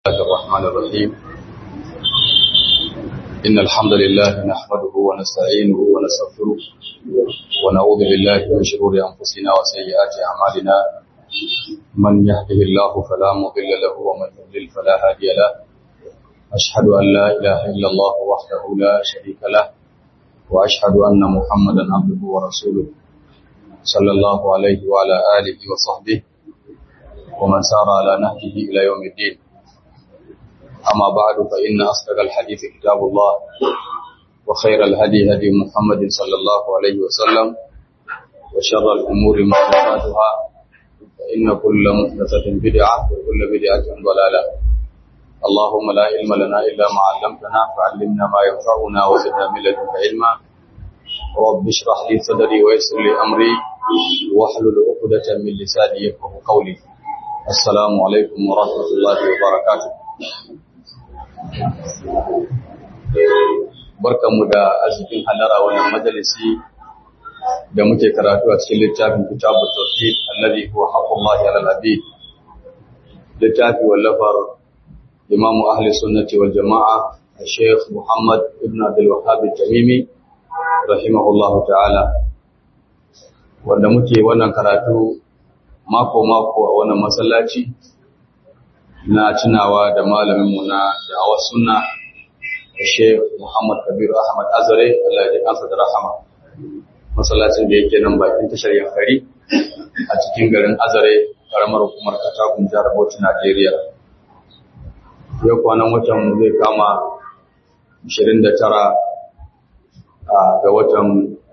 الله الرحمن الرحيم إن الحمد لله نحمده ونستعينه ونستغفره ونعوذ بالله من شرور أنفسنا وسيئات أعمالنا من يهده الله فلا مضل له ومن يضلل فلا هادي له أشهد أن لا إله إلا الله وحده لا شريك له وأشهد أن محمدا عبده ورسوله صلى الله عليه وعلى آله وصحبه ومن سار على نهجه إلى يوم الدين أما بعد فإن أصدق الحديث كتاب الله وخير الهدي هدي محمد صلى الله عليه وسلم وشر الأمور محدثاتها فإن كل محدثة بدعة وكل بدعة ضلالة اللهم لا علم لنا إلا ما علمتنا فعلمنا ما ينفعنا وزدنا من لدنك علما رب اشرح لي صدري ويسر لي أمري واحلل عقدة من لساني يفقه قولي السلام عليكم ورحمة الله وبركاته barkanmu da arzikin halara wannan majalisi da muke karatu a cikin littafin kitabu tauhid alladhi huwa haqqullahi 'ala al-abid littafi wallafar imam ahli sunnati wal jama'a Sheikh Muhammad ibn Abdul Wahhab al-Tamimi rahimahullahu ta'ala wanda muke wannan karatu mako mako a wannan masallaci na tunawa da malaminmu na da'awar sunna da Sheikh Muhammad Kabir Ahmad Azare Allah ya kansa da rahama masallacin da yake nan bakin tashar Yankari a cikin garin Azare karamar hukumar Katagun jihar Bauchi Najeriya yau kwanan watan zai kama 29 ga watan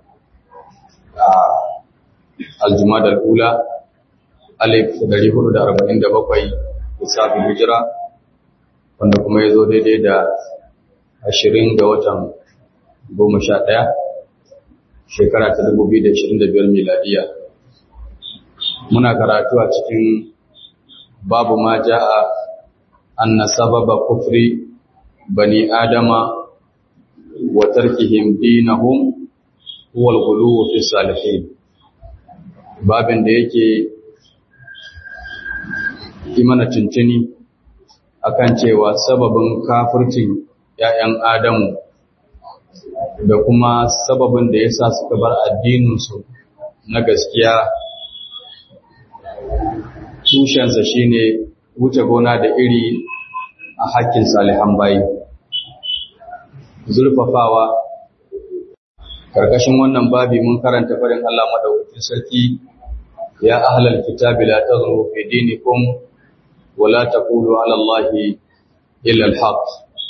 Aljumada al-Ula alif 447 lissafin hijira wanda kuma ya zo daidai da ashirin ga watan goma sha ɗaya shekara ta dubu biyu da ashirin da biyar miladiya muna karatu a cikin babu ma ja'a anna sababa kufri bani adama wa tarkihim dinahum huwa al-ghuluw fi salihin babin da yake yi mana cincini akan cewa sababin kafircin ‘ya'yan Adamu da kuma sababin da ya sa suka bar addininsu na gaskiya tushensa shine wuce gona da iri a hakkin salihan bayi. Zurfafawa Karkashin wannan babi mun karanta farin Allah madaukakin sarki ya ahlal kitabi la taghlu fi dinikum ولا تقولوا على الله إلا الحق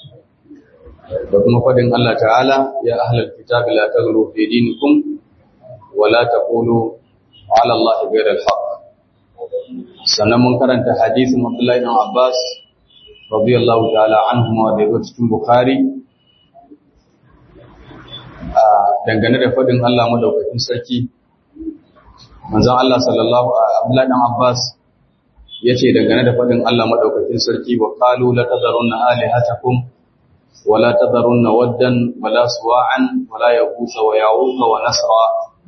وكما فدن الله تعالى يا أهل الكتاب لا تغلوا في دينكم ولا تقولوا على الله غير الحق sannan mun karanta hadisin Abdullahi ibn Abbas radiyallahu ta'ala anhuma da yake cikin Bukhari a dangane da fadin Allah madaukakin sarki manzon Allah sallallahu Abdullahi ibn Abbas ya ce dangane da faɗin Allah maɗaukakin sarki wa ƙalu la tazarunna alihatakum wa la tazarunna waddan wa la suwa'an wa la yabusa wa ya'uqa wa nasra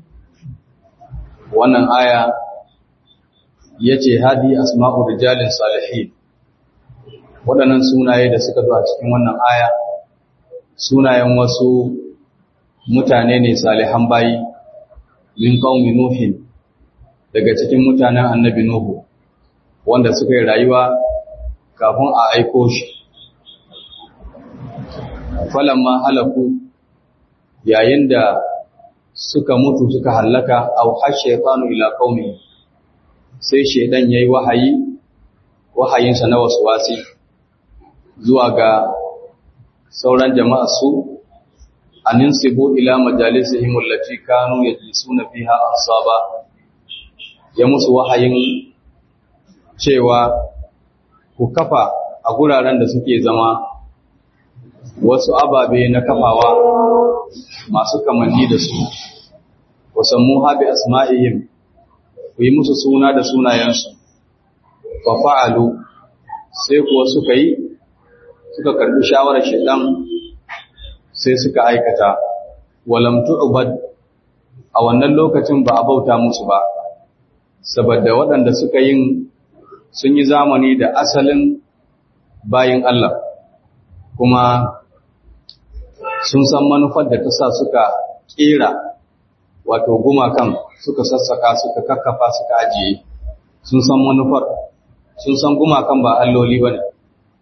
wannan aya yace hadi asma'u rijalin salihin waɗannan sunaye da suka zo a cikin wannan aya sunayen wasu mutane ne salihan bayi min qaumi nuhin daga cikin mutanen annabi nuhu wanda suka yi rayuwa kafin a aiko shi falamma halaku yayin da suka mutu suka hallaka aw hashaytanu ila qaumi sai shedan yayi wahayi wahayinsa na waswasi zuwa ga sauran jama'a su aninsibu ila majalisihim allati kanu yajlisuna fiha ansaba ya musu wahayin cewa ku kafa a guraren da suke zama wasu ababe na kafawa masu kamanni da su, wasammu haɓe asma'ihim ku yi musu suna da sunayensu, fa fa'alu sai kuwa suka yi, suka karɓi shawarar shaɗan sai suka aikata, walamtu ubad a wannan lokacin ba a bauta musu ba, saboda waɗanda suka yin sun yi zamani da asalin bayin Allah kuma sun san manufar da ta sa suka kera wato gumakan suka sassaka suka kakkafa suka ajiye sun san manufar sun san gumakan ba alloli ba ne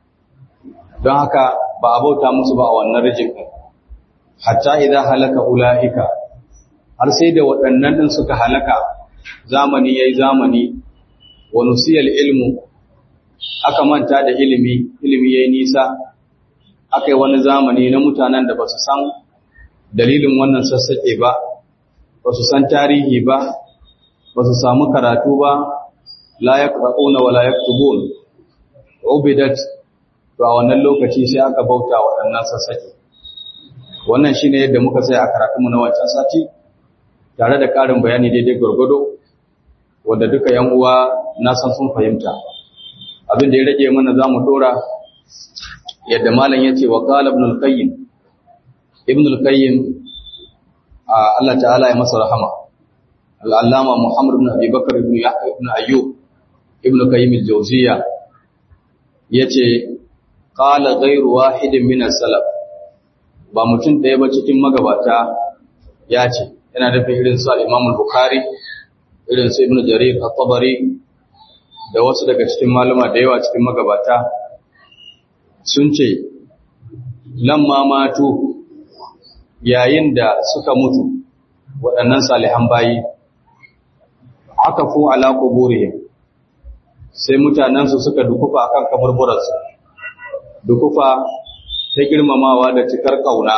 don haka ba a bauta musu ba a wannan rijin ɗin hatta idan halaka ula'ika har sai da waɗannan ɗin suka halaka zamani ya yi zamani wa nusiyar ilmu aka manta da ilimi ilimi ya yi nisa aka yi wani zamani na mutanen da ba su san dalilin wannan sassaƙe ba ba su san tarihi ba ba su samu karatu ba la yaqra'una wa la yaktubun ubidat to a wannan lokaci sai aka bauta waɗannan sassaƙe wannan shine yadda muka tsaya a karatunmu na wancan sati tare da ƙarin bayani daidai gwargwado wanda duka yan uwa na san sun fahimta abin da ya rage mana za mu dora yadda malam ya ce wa qala ibn al-qayyim ibn al-qayyim Allah ta'ala ya masa rahama al-allama muhammad ibn abi bakr ibn yahya ibn ayyub ibn qayyim al-jawziyya yace qala ghayru wahidin min as-salaf ba mutum ɗaya ba cikin magabata ya ce yana nufin irin su al-imam al-bukhari irin su ibn jarir at-tabari da wasu daga cikin maluma da yawa cikin magabata sun ce lamma matu yayin da suka mutu waɗannan salihan bayi aka fu ala quburihim sai mutanensu suka dukufa akan kaburburansu dukufa ta girmamawa da cikar ƙauna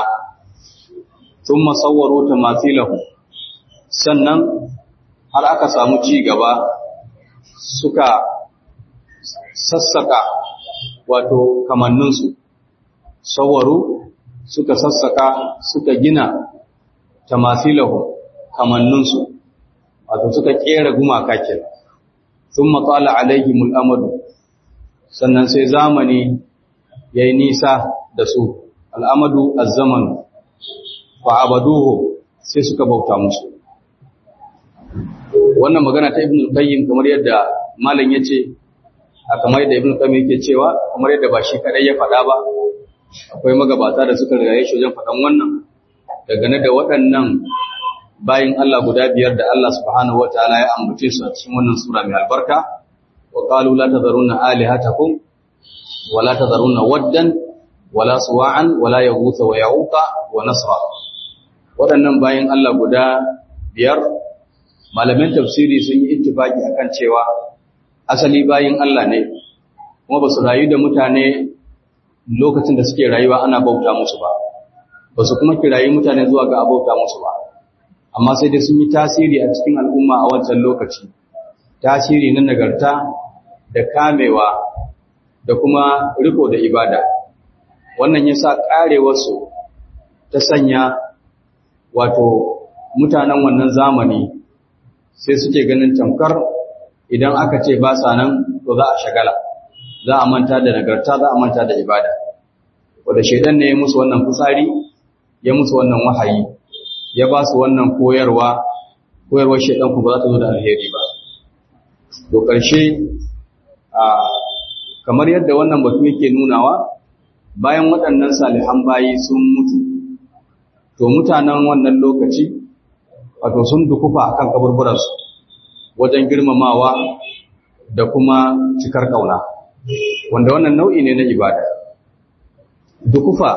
sun masawwaro ta matilahu sannan har aka samu ci gaba suka sassaka wato kamanninsu sawaru suka sassaka suka gina tamasilahu kamanninsu wato suka kera gumaka kenan thumma tala alaihimul amadu sannan sai zamani yayi nisa da su al'amadu az-zaman fa abaduhu sai suka bauta musu wannan magana ta ibnu qayyim kamar yadda malam yace a kamar yadda ibnu qayyim yake cewa kamar yadda ba shi kadai ya faɗa ba akwai magabata da suka rigaye shi wajen faɗan wannan dangane da waɗannan bayin Allah guda biyar da Allah subhanahu wataala ya ambace su a cikin wannan sura mai albarka wa qalu la tadharunna alihatakum wa la tadharunna waddan wa la suwa'an wa la yaghutha wa ya'uqa wa nasra waɗannan bayin Allah guda biyar malaman tafsiri sun yi ittifaki akan cewa asali bayin Allah ne kuma ba su rayu da mutane lokacin da suke rayuwa ana bauta musu ba ba su kuma kirayi mutane zuwa ga abauta musu ba amma sai dai sun yi tasiri a cikin al'umma a wancan lokaci tasiri na nagarta da kamewa da kuma riko da ibada wannan ya sa ƙarewarsu ta sanya wato mutanen wannan zamani sai suke ganin tamkar idan aka ce ba sa nan to za a shagala za a manta da nagarta za a manta da ibada wanda shaidan ne ya musu wannan fitsari ya musu wannan wahayi ya ba su wannan koyarwa koyarwar shaidan ku ba za ta zo da alheri ba to ƙarshe a kamar yadda wannan batu yake nunawa bayan waɗannan salihan bayi sun mutu to mutanen wannan lokaci wato sun dukufa akan kaburburansu wajen girmamawa da kuma cikar ƙauna wanda wannan nau'i ne na ibada dukufa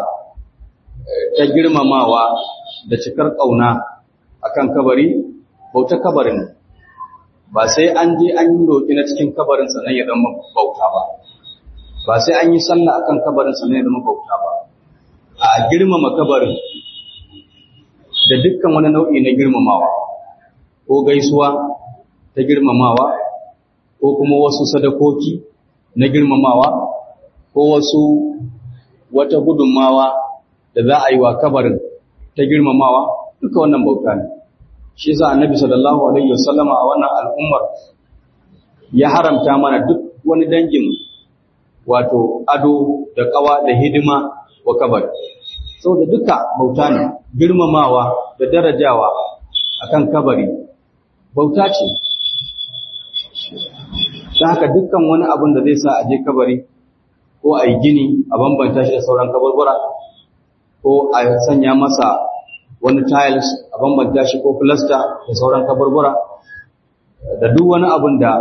ta girmamawa da cikar ƙauna akan kabari bauta kabarin ba sai an je an yi roƙi na cikin kabarin sannan ya zama bauta ba ba sai an yi sallah akan kabarin sannan ya zama bauta ba a girmama kabarin da dukkan wani nau'i na girmamawa ko gaisuwa ta girmamawa ko kuma wasu sadakoki na girmamawa ko wasu wata gudunmawa da za a yi wa kabarin ta girmamawa duka wannan bauta ne shi yasa annabi sallallahu alaihi wasallama a wannan al'ummar ya haramta mana duk wani dangin wato ado da kawa da hidima wa kabari saboda duka bauta ne girmamawa da darajawa akan kabari bauta ce ta haka dukkan wani abin da zai sa a je kabari ko a yi gini a bambanta shi da sauran kaburbura ko a sanya masa wani tiles a bambanta shi ko plaster da sauran kaburbura da duk wani abin da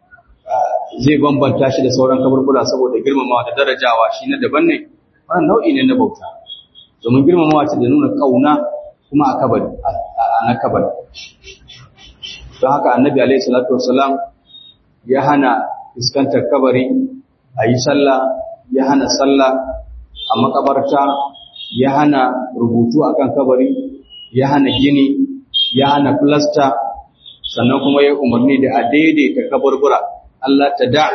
zai bambanta shi da sauran kaburbura saboda girmamawa da darajawa shi na daban ne wannan nau'i ne na bauta domin girmamawa ce da nuna kauna kuma a kabari a na kabari don haka annabi alaihi salatu wassalam ya hana fuskantar kabari a yi sallah ya hana sallah a makabarta ya hana rubutu akan kabari ya hana gini ya hana filasta sannan kuma ya umarni da a daidaita kaburbura Allah ta da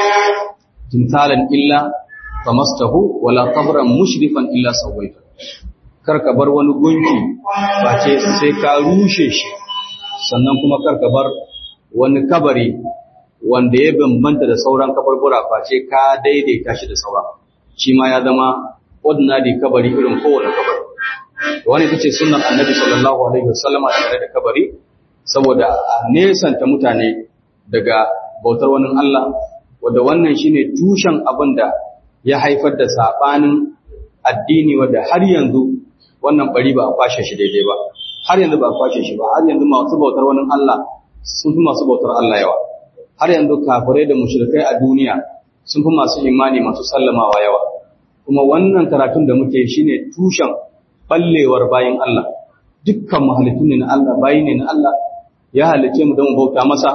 timsalan illa famastahu wala qabran mushrifan illa sawaita kar ka bar wani gunki face sai ka rushe shi sannan kuma kar ka bar wani kabari wanda ya bambanta da sauran kabarbura face ka daidaita shi da sauran shi ma ya zama ordinary kabari irin kowane kabari wani ita ce sunnar annabi sallallahu alaihi wasallama tare da kabari saboda a nesanta mutane daga bautar wani Allah wanda wannan shine tushen abin da ya haifar da sabanin addini wanda har yanzu wannan bari ba a kwashe shi daidai ba har yanzu ba a kwashe shi ba har yanzu masu bautar wani Allah sun fi masu bautar Allah yawa har yanzu kafirai da mushrikai a duniya sun fi masu imani masu sallamawa yawa kuma wannan karatun da muke shine tushen ballewar bayin Allah dukkan mahalittun ne na Allah bayi ne na Allah ya halice mu don bauta masa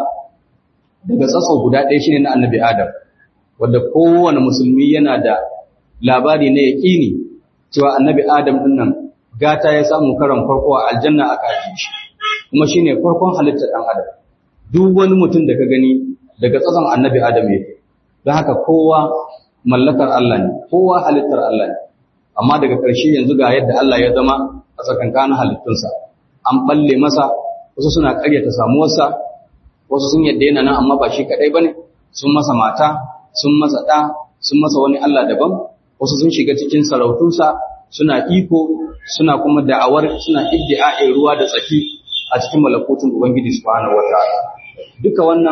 daga tsatso guda ɗaya shine na annabi Adam wanda kowane musulmi yana da labari na yaƙini cewa annabi Adam din nan gata ya samu karan farko a aljanna aka ajiye shi kuma shine farkon halittar ɗan adam duk wani mutum da ka gani daga tsatson annabi Adam yake don haka kowa mallakar Allah ne kowa halittar Allah ne amma daga ƙarshe yanzu ga yadda Allah ya zama a tsakankanin halittunsa an balle masa wasu suna ƙaryata samuwarsa wasu sun yadda yana nan amma ba shi kaɗai ba ne sun masa mata sun masa ɗa sun masa wani Allah daban wasu sun shiga cikin sarautunsa suna iko suna kuma da'awar suna iddi'a'in ruwa da tsaki a cikin malakutun Ubangiji subhanahu wataala duka wannan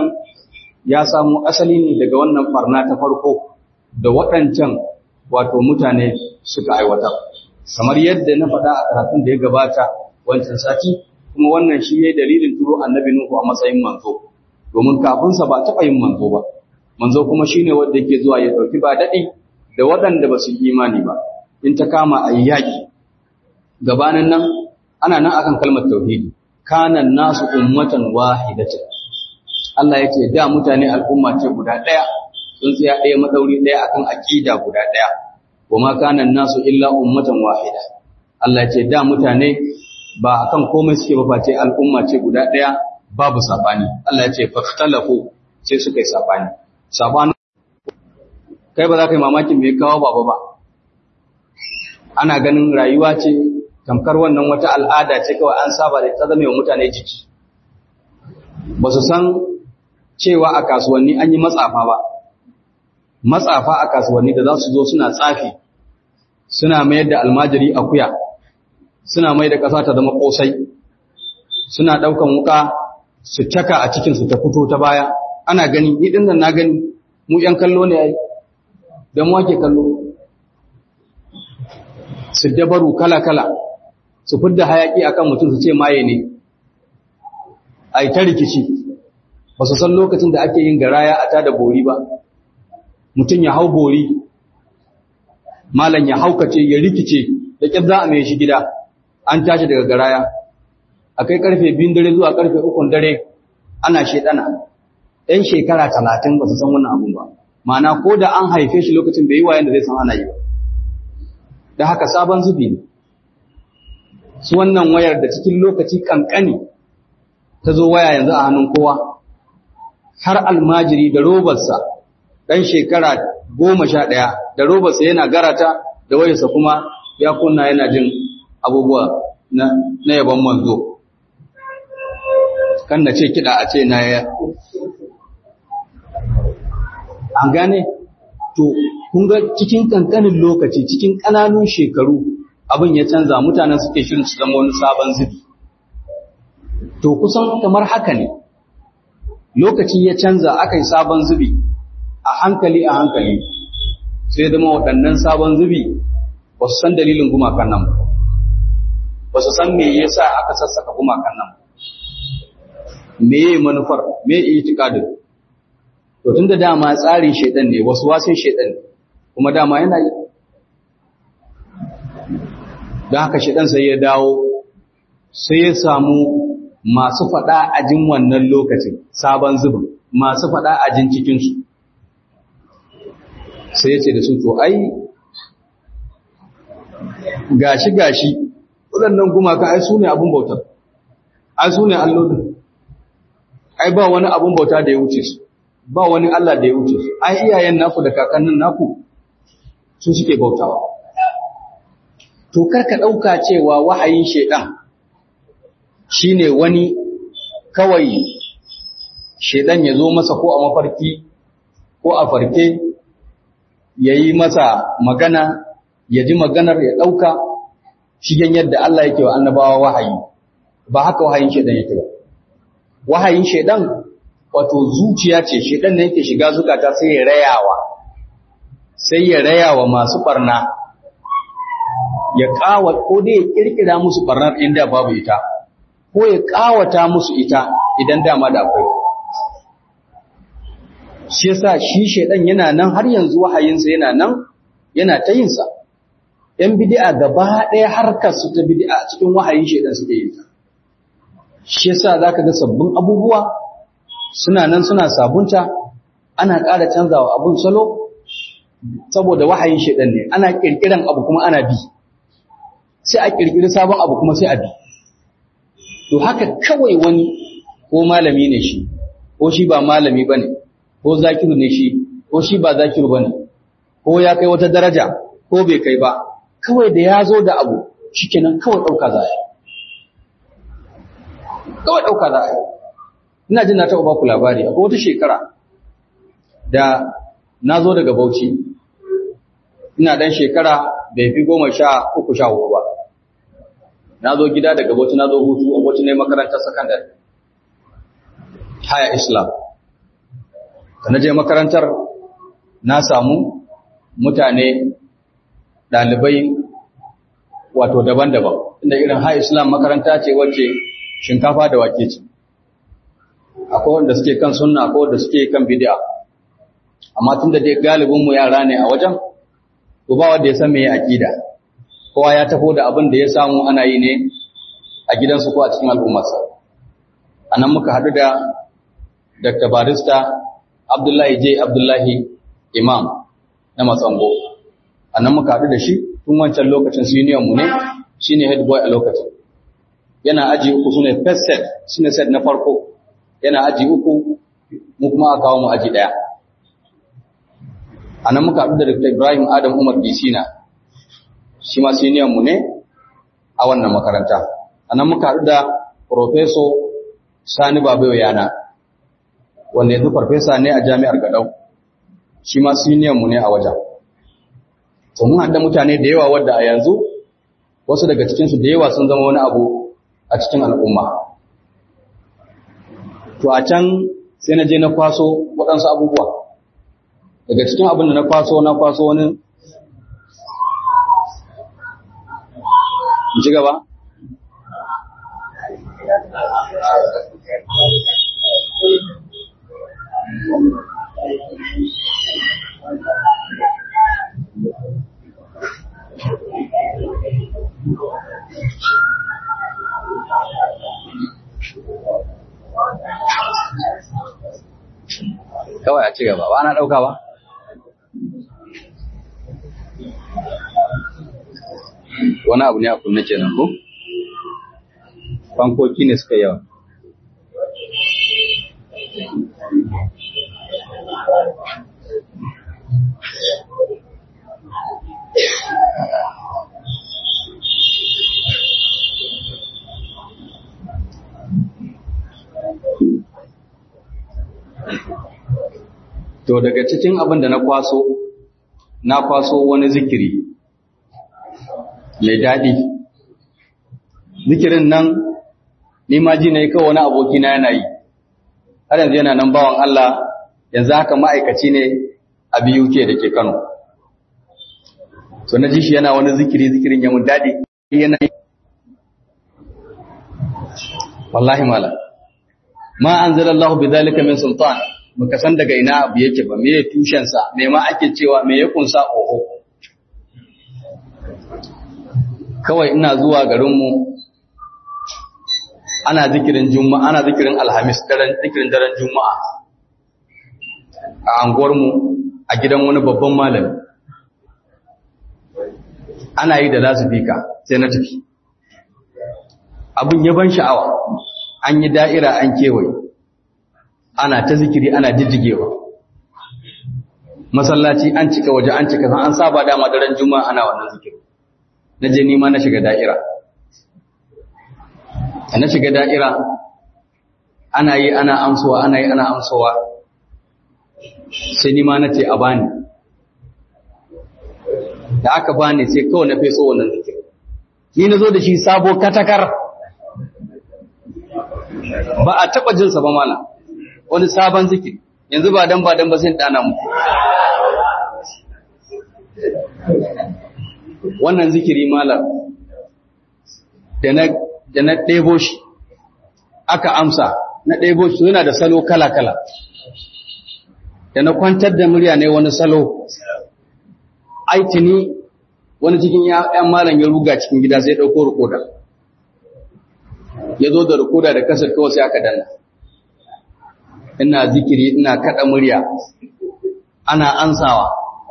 ya samu asali ne daga wannan farna ta farko da waɗancan wato mutane suka aiwatar kamar yadda na faɗa a karatun da ya gabata wancan sati kuma wannan shi ne dalilin turo annabi Nuhu a matsayin manzo domin kafinsa ba taɓa yin manzo ba manzo kuma shine wanda yake zuwa ya ɗauki ba daɗi da waɗanda ba su yi imani ba in ta kama a yi yaƙi gabanin nan ana nan akan kalmar tauhidi kanan nasu ummatan wahidatan Allah ya ce da mutane al'umma ce guda ɗaya sun tsaya ɗaya madauri ɗaya akan aƙida guda ɗaya kuma kanan nasu illa ummatan wahida Allah ya ce da mutane ba akan komai suke ba face al'umma ce guda ɗaya babu sabani Allah ya ce fakhtalafu sai suka yi sabani sabani kai ba za ka yi mamakin me kawo baba ba ana ganin rayuwa ce tamkar wannan wata al'ada ce kawai an saba da ta zama wa mutane jiki ba su san cewa a kasuwanni an yi matsafa ba matsafa a kasuwanni da za su zo suna tsafi suna mayar da almajiri akuya suna mai da ƙasa ta zama ƙosai suna ɗaukan wuka su caka a cikinsu ta fito ta baya ana gani ni ɗin nan na gani mu ‘yan kallo ne ai don wake kallo su dabaru kala-kala su fidda hayaƙi akan mutum su ce maye ne a ta rikici ba su san lokacin da ake yin garaya a tada bori ba mutum ya hau bori malam ya haukace ya rikice da ƙyar za a mai shi gida an tashi daga garaya a kai karfe biyun dare zuwa karfe ukun dare ana shedana ɗan shekara talatin ba su san wannan abun ba ma'ana ko da an haife shi lokacin bai yi wayan da zai san ana yi ba da haka sabon zubi ne su wannan wayar da cikin lokaci kankani ta zo waya yanzu a hannun kowa har almajiri da robarsa ɗan shekara goma sha ɗaya da robarsa yana garata da wayarsa kuma ya kunna yana jin abubuwa na yaban manzo kan na ce kiɗa a ce na ya an gane to kun ga cikin kankanin lokaci cikin ƙananun shekaru abin ya canza mutanen suke shirin su zama wani sabon zubi to kusan kamar haka ne lokaci ya canza aka yi sabon zubi a hankali a hankali sai zama waɗannan sabon zubi ba su san dalilin gumakan nan ba su san me yasa aka sassaka gumakan nan me yi manufar me yi itikadin to tunda dama tsarin shedan ne wasu wasin shedan ne kuma dama yana yi don haka shedan sai ya dawo sai ya samu masu faɗa ajin wannan lokacin sabon zubin masu faɗa ajin cikinsu sai ya ce da su to ai gashi gashi waɗannan gumaka ai su ne abin bautar ai su ne allolin ai ba wani abin bauta da ya wuce su ba wani Allah da ya wuce su ai iyayen naku da kakannin naku su suke bautawa to karka ɗauka cewa wahayin shaidan shine wani kawai shaidan ya zo masa ko a mafarki ko a farke ya yi masa magana ya ji maganar ya ɗauka shigen yadda Allah yake wa annabawa wahayi ba haka wahayin shaidan yake ba wahayin shaidan wato zuciya ce shaidan ne yake shiga zukata sai ya rayawa sai ya rayawa masu barna ya kawa ko dai ya kirkira musu barnar inda babu ita ko ya kawata musu ita idan dama da akwai shi yasa shi shaidan yana nan har yanzu wahayinsa yana nan yana ta yin sa ‘yan bidi'a gaba ɗaya harkar su ta bidi'a cikin wahayin shaidan suke yin ta. Shi yasa za ka ga sabbin abubuwa suna nan suna sabunta, ana ƙara canzawa abun salo, saboda wahayin shaidan ne, ana ƙirƙiran abu kuma ana bi. Sai a ƙirƙiri sabon abu kuma sai a bi. To haka kawai wani ko malami ne shi, ko shi ba malami ba ne, ko zakiru ne shi, ko shi ba zakiru ba ne, ko ya kai wata daraja, ko bai kai ba, kawai da ya zo da abu shikenan kawai ɗauka za a yi kawai ɗauka za a yi ina jin na taɓa baku labari akwai wata shekara da na zo daga bauchi ina ɗan shekara bai fi goma sha uku sha hudu ba na zo gida daga bauchi na zo hutu a bauchi ne makarantar sakandare haya islam da na je makarantar na samu mutane ɗalibai wato daban-daban inda irin high islam makaranta ce wacce shinkafa da wake ce akwai wanda suke kan sunna akwai wanda suke kan bid'a amma tun da dai galibin mu yara ne a wajen to ba wanda ya san me aqida kowa ya taho da abin da ya samu ana yi ne a gidansu ko a cikin al'ummarsa anan muka haɗu da Dr. Barista Abdullahi J. Abdullahi Imam na Matsango a nan muka haɗu da shi tun wancan lokacin senior mu ne shi ne head boy a lokacin yana aji uku su ne first set shi ne set na farko yana aji uku mu kuma aka kawo mu aji ɗaya a nan muka haɗu da Dr. Ibrahim Adam Umar Disina shi ma senior mu ne a wannan makaranta a nan muka haɗu da Professor Sani Babayo Yana wanda yanzu farfesa ne a jami'ar Gadau shi ma senior mu ne a wajen to mun haɗa mutane da yawa wadda a yanzu wasu daga cikinsu da yawa sun zama wani abu a cikin al'umma to a can sai na je na kwaso waɗansu abubuwa daga cikin abin da na kwaso na kwaso wani in ci gaba kawai a ci gaba ba na ɗauka ba wani abu ne a kunne kenan ko fankoki ne suka yawa To daga cikin abin da na kwaso, na kwaso wani zikiri mai daɗi. Zikirin nan, ni ma ji na yi kawai wani abokina yana yi, har yanzu yana nan bawan Allah, yanzu haka ma'aikaci ne a BUK da ke Kano. so na ji shi yana wani zikiri zikirin ya mun daɗi yana wallahi mala ma anzalallahu bidhalika min sultan muka san daga ina abu yake ba me tushen sa me ma ake cewa me ya kunsa oho kawai ina zuwa garin mu ana zikirin juma'a ana zikirin alhamis daren zikirin daren juma'a a anguwar mu a gidan wani babban malami ana yi da lasifika sai na tafi abin ya ban sha'awa an yi da'ira an kewaye ana ta zikiri ana jijjigewa masallaci an cika waje an cika an saba dama daren juma'a ana wannan zikiri na je nima na shiga da'ira na shiga da'ira ana yi ana amsowa ana yi ana amsowa sai nima na ce a bani da aka bani sai kawai na feso wannan zikiri ni na zo da shi sabo katakar ba a taɓa jinsa ba mana wani sabon zikiri yanzu ba dan ba dan ba sai ɗana mu wannan zikiri malam da na da na ɗebo shi aka amsa na ɗebo shi yana da salo kala-kala da na kwantar da murya ne wani salo aitini wani cikin ‘yan malam ya ruga cikin gida sai ɗauko rikoda ya zo da rikoda da kasar kawai sai aka danna ina zikiri ina kaɗa murya ana ansawa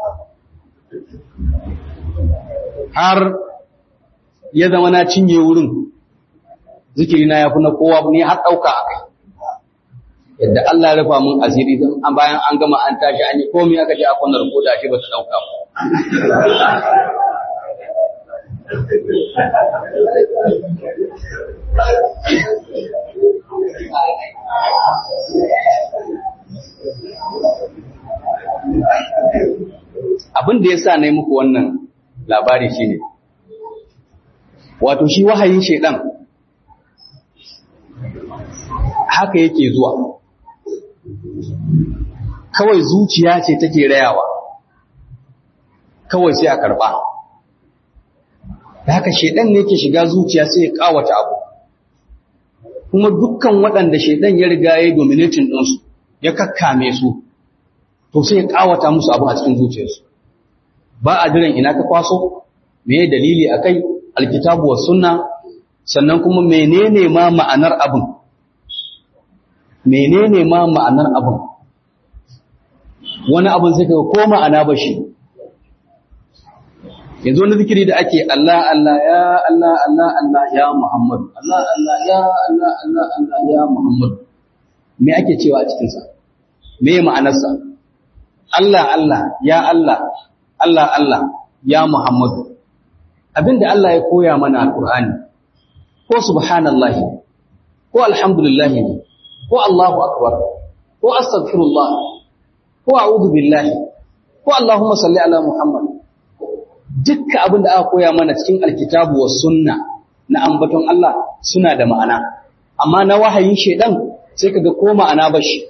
har ya zama na cinye wurin zikiri na ya fi na kowa ne har ɗauka a kai yadda Allah ya rufa mun asiri don bayan an gama an tashi an yi komai aka je a kwanar rikoda shi ba ta ɗauka ba Abin da ya sa na yi muku wannan labari shi ne, wato shi wahayin shaidan haka yake zuwa, kawai zuciya ce take rayawa, kawai sai a karɓa. da haka shedan ne yake shiga zuciya sai ya kawata abu kuma dukkan waɗanda shedan ya riga ya dominating ɗinsu ya kakkame su to sai ya kawata musu abu a cikin zuciyarsu ba a jiran ina ka kwaso me dalili akai alkitabu was sunna sannan kuma menene ma ma'anar abin menene ma ma'anar abin wani abin sai ka ko ma'ana ba shi yanzu wani zikiri da ake Allah Allah ya Allah Allah Allah ya Muhammad Allah Allah ya Allah Allah Allah ya Muhammad me ake cewa a cikin sa me ma'anarsa Allah Allah ya Allah Allah Allah ya Muhammad abinda Allah ya koya mana alqur'ani ko subhanallahi ko alhamdulillah ko Allahu akbar ko astaghfirullah ko a'udhu billahi ko Allahumma salli ala Muhammad dukkan abin da aka koya mana cikin alkitabu wa sunna na ambaton Allah suna da ma'ana amma na wahayin shedan sai kaga ko ma'ana bashi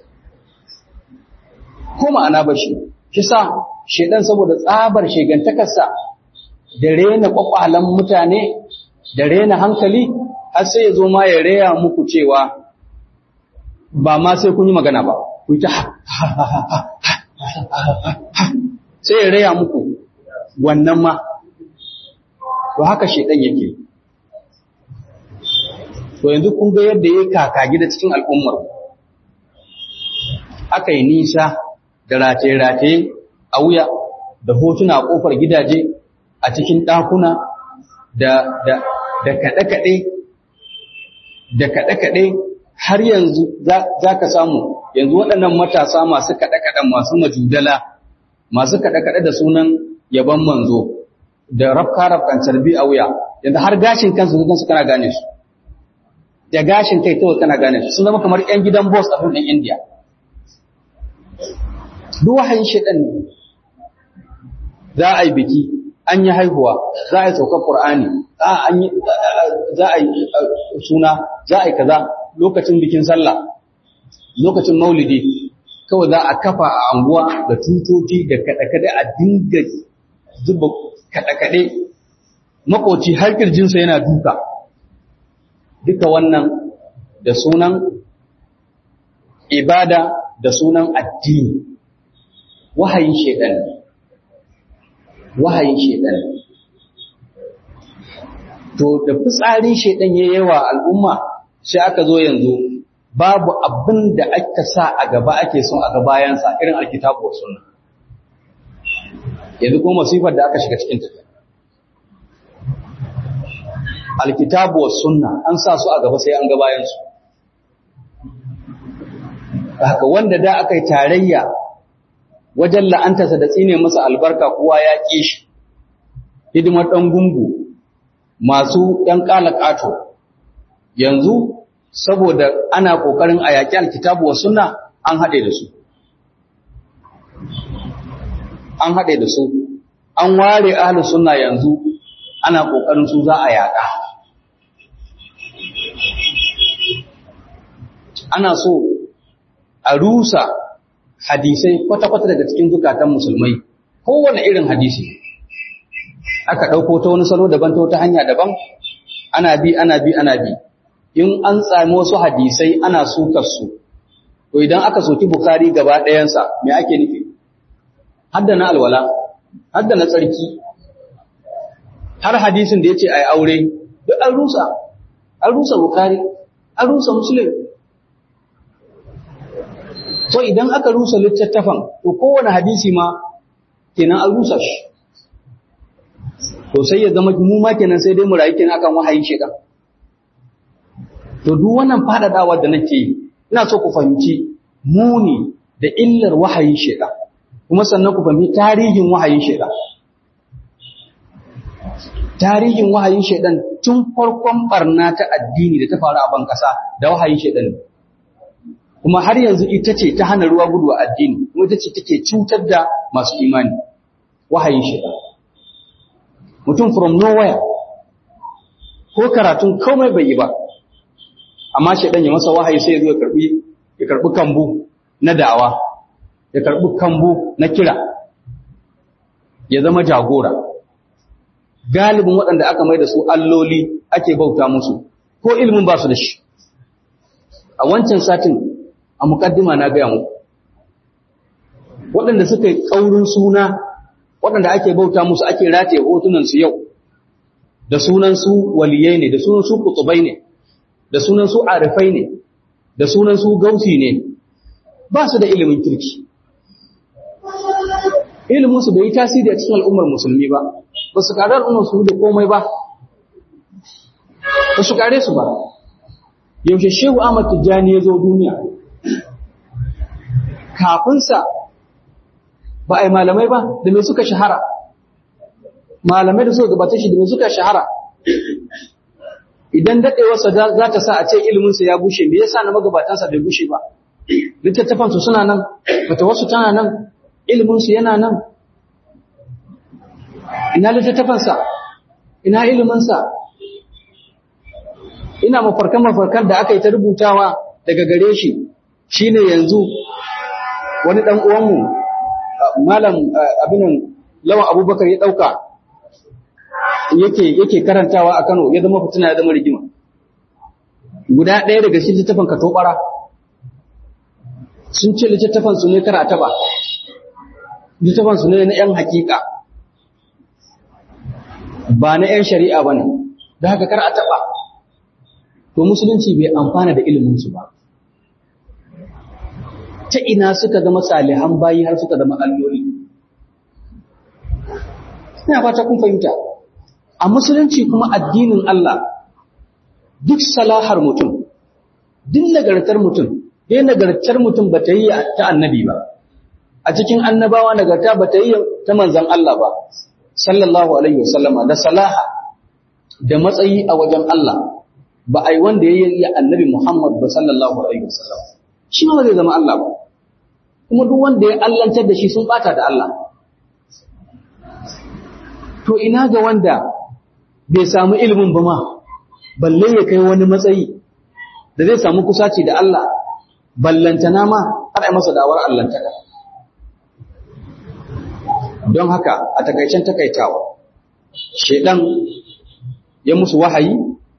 ko ma'ana bashi kisa shedan saboda tsabar shegantakarsa da rena kwakwalan mutane da rena hankali har sai ya zo ma ya raya muku cewa ba ma sai kun yi magana ba ku ta sai ya raya muku wannan ma to haka shedan yake to yanzu kun ga yadda ya kaka gida cikin al'ummar aka yi nisa da rataye-rataye a wuya da hotuna a ƙofar gidaje a cikin ɗakuna da da da kaɗe-kaɗe da kaɗe-kaɗe har yanzu za ka samu yanzu waɗannan matasa masu kaɗe-kaɗen masu majudala masu kaɗe-kaɗe da sunan yaban manzo da rafka-rafkan carbi a wuya yanzu har gashin kansu kansu kana gane su da gashin kai kawai kana gane su sun zama kamar 'yan gidan boss a ɗin indiya duk wahayin shaɗan ne za a yi biki an yi haihuwa za a yi saukar ƙur'ani za a yi suna za a yi kaza lokacin bikin sallah lokacin maulidi kawai za a kafa a anguwa da tutoci da kaɗe-kaɗe a dinga zuba kaɗe-kaɗe makoci har ƙirjinsa yana duka duka wannan da sunan ibada da sunan addini wahayin shaidan wahayin shaidan to da fitsarin shaidan ya yawa al'umma sai aka zo yanzu babu abin da aka sa a gaba ake son a gabayansa irin alkitabu wa sunna yanzu kuma masifar da aka shiga cikin tafiya alkitabu wa sunna an sa su a gaba sai an gabayansu haka wanda da aka yi tarayya wajen la'antarsa da tsine masa albarka kowa ya ƙi shi hidimar ɗan gungu masu ‘yan ƙato yanzu saboda ana ƙoƙarin a yaƙi alkitabu wa sunna an haɗe da su an haɗe da su an ware ahlus sunna yanzu ana ƙoƙarin su za a yaƙa ana so a rusa hadisai kwata-kwata daga cikin zukatan musulmai kowane irin hadisi aka ɗauko ta wani salo daban ta wata hanya daban ana bi ana bi ana bi in an tsami wasu hadisai ana sukar su to idan aka soki bukari gaba ɗayansa me ake nufi hadda na alwala hadda na tsarki har hadisin da ya ce a yi aure duk an rusa an rusa bukari an rusa musulun so idan aka rusa littattafan to kowane hadisi ma kenan an rusa shi to sai ya zama mu ma kenan sai dai mu rayu kenan akan wahayin shedan to duk wannan fadadawa da nake yi ina so ku fahimci muni da illar wahayin shedan kuma sannan ku fahimci tarihin wahayin shedan tarihin wahayin shedan tun farkon barna ta addini da ta faru a ban kasa da wahayin shedan ne kuma har yanzu ita ce ta hana ruwa gudu a addini kuma ita ce take cutar da masu imani wahayin shaitan mutum from nowhere ko karatun komai bai yi ba amma shaitan ya masa wahayi sai ya zo ya karbi ya karbi kambu na da'awa ya karbi kambu na kira ya zama jagora galibin waɗanda aka mai da su alloli ake bauta musu ko ilimin ba su da shi a wancan satin a mukaddima na gaya muku waɗanda suka yi ƙaurin suna waɗanda ake bauta musu ake rataye hotunansu yau da sunan su waliyai ne da sunan su kutubai ne da sunan su arifai ne da sunan su gausi ne ba su da ilimin kirki ilimin su bai yi tasiri a cikin al'ummar musulmi ba ba su kare al'ummar su da komai ba ba su kare su ba yaushe shehu Ahmad Tijjani ya zo duniya kafinsa ba a yi malamai ba da mai suka shahara malamai da suka gabata shi da mai suka shahara idan daɗewarsa za ta sa a ce iliminsa ya bushe me yasa na magabatansa bai bushe ba littattafansu suna nan wasu tana nan iliminsu yana nan ina littattafansa ina iliminsa ina mafarkan mafarkan da aka yi ta rubutawa daga gare shi shine yanzu wani dan uwanmu malam abinan lawan abubakar ya dauka yake yake karantawa a Kano ya zama fitina ya zama rigima guda ɗaya daga cikin littafin katobara sun ce littafin su ne karata ba littafin su ne na yan hakika ba na yan shari'a bane da haka kar a taba to musulunci bai amfana da iliminsu ba ta ina suka zama salihan bayi har suka zama alloli ina fata kun fahimta a musulunci kuma addinin Allah duk salahar mutum duk nagartar mutum dai nagartar mutum ba ta yi ta annabi ba a cikin annabawa nagarta ba ta yi ta manzan Allah ba sallallahu alaihi wasallama da salaha da matsayi a wajen Allah ba a yi wanda ya yi annabi Muhammad ba sallallahu alaihi wasallam shi ma zai zama Allah ba kuma duk wanda ya allantar da shi sun bata da Allah to ina ga wanda bai samu ilimin ba ma balle ya kai wani matsayi da zai samu kusaci da Allah ballantana ma har ai masa dawar allantaka don haka a takaicen takaitawa shedan ya musu wahayi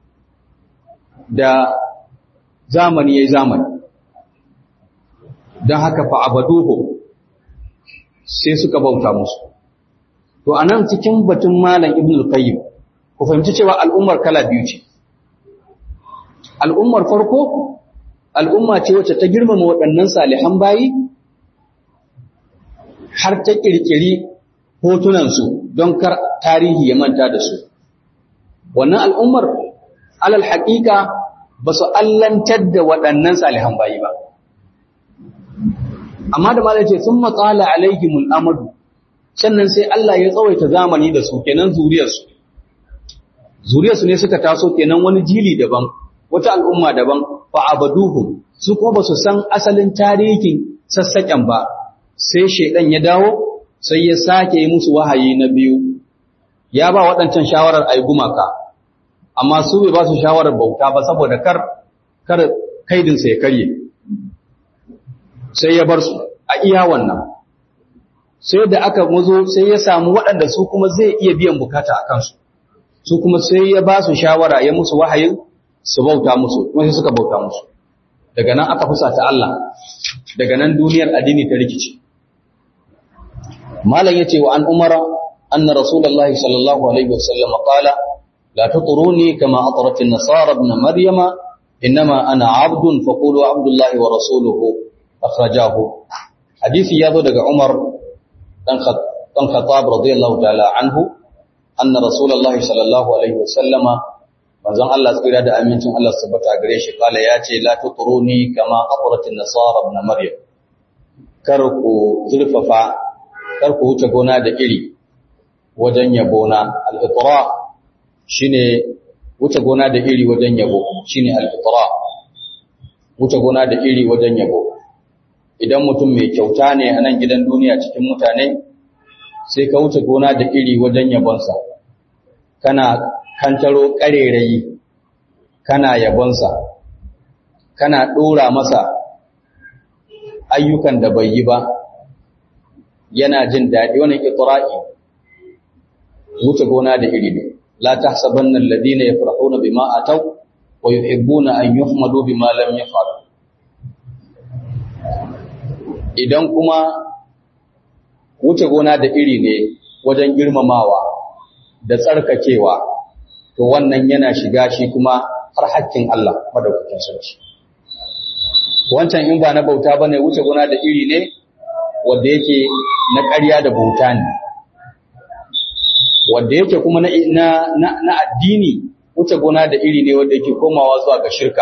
da zamani yayi zamani don haka fa abaduhu sai suka bauta musu to anan cikin batun malam ibn al-qayyim ku fahimci cewa al'ummar kala biyu ce al'ummar farko al'umma ce wacce ta girmama waɗannan salihan bayi har ta ƙirƙiri hotunansu don kar tarihi ya manta da su wannan al'ummar alal haƙiƙa ba su allantar da waɗannan salihan bayi ba amma da malai ce sun matsala alaihimul amadu sannan sai Allah ya tsawaita zamani da su kenan zuriyarsu zuriyarsu ne suka taso kenan wani jili daban wata al'umma daban fa abaduhum su kuma ba su san asalin tarihin sassaƙen ba sai shaidan ya dawo sai ya sake yi musu wahayi na biyu ya ba waɗancan shawarar ai gumaka amma su bai ba su shawarar bauta ba saboda kar kar kaidinsa ya karye sai ya bar su a iya wannan sai da aka mazo sai ya samu waɗanda su kuma zai iya biyan bukata a kansu su kuma sai ya ba su shawara ya musu wahayin su bauta musu kuma sai suka bauta musu daga nan aka fusata Allah daga nan duniyar addini ta rikice malam yace wa an umara anna rasulullahi sallallahu alaihi wasallam qala la tutruni kama atrat an-nasara ibn maryama inma ana abdun faqulu abdullahi wa rasuluhu akhrajahu hadisi yazo daga umar dan dan khattab radiyallahu ta'ala anhu anna rasulullahi sallallahu alaihi wasallama manzon Allah tsira da amincin Allah su tabbata gare shi kala ya ce la tutruni kama aqratin nasara ibn maryam kar ku zurfafa kar ku wuce gona da iri wajen yabo na al-itra shine wuce gona da iri wajen yabo shine al-itra wuce gona da iri wajen yabo idan mutum mai kyauta ne a nan gidan duniya cikin mutane sai ka wuce gona da iri wajen yabonsa kana kantaro ƙarerayi kana yabonsa kana ɗora masa ayyukan da bai yi ba yana jin daɗi wannan itra'i wuce gona da iri ne la tahsabanna alladhina yafrahuna bima ataw wa yuhibbuna an yuhmadu bima lam yaf'alu idan kuma wuce gona da iri ne wajen girmamawa da tsarkakewa to wannan yana shiga shi kuma har hakkin Allah madaukakin sarki wancan in ba na bauta bane wuce gona da iri ne wanda yake na ƙarya da bauta ne wanda yake kuma na na na addini wuce gona da iri ne wanda yake komawa zuwa ga shirka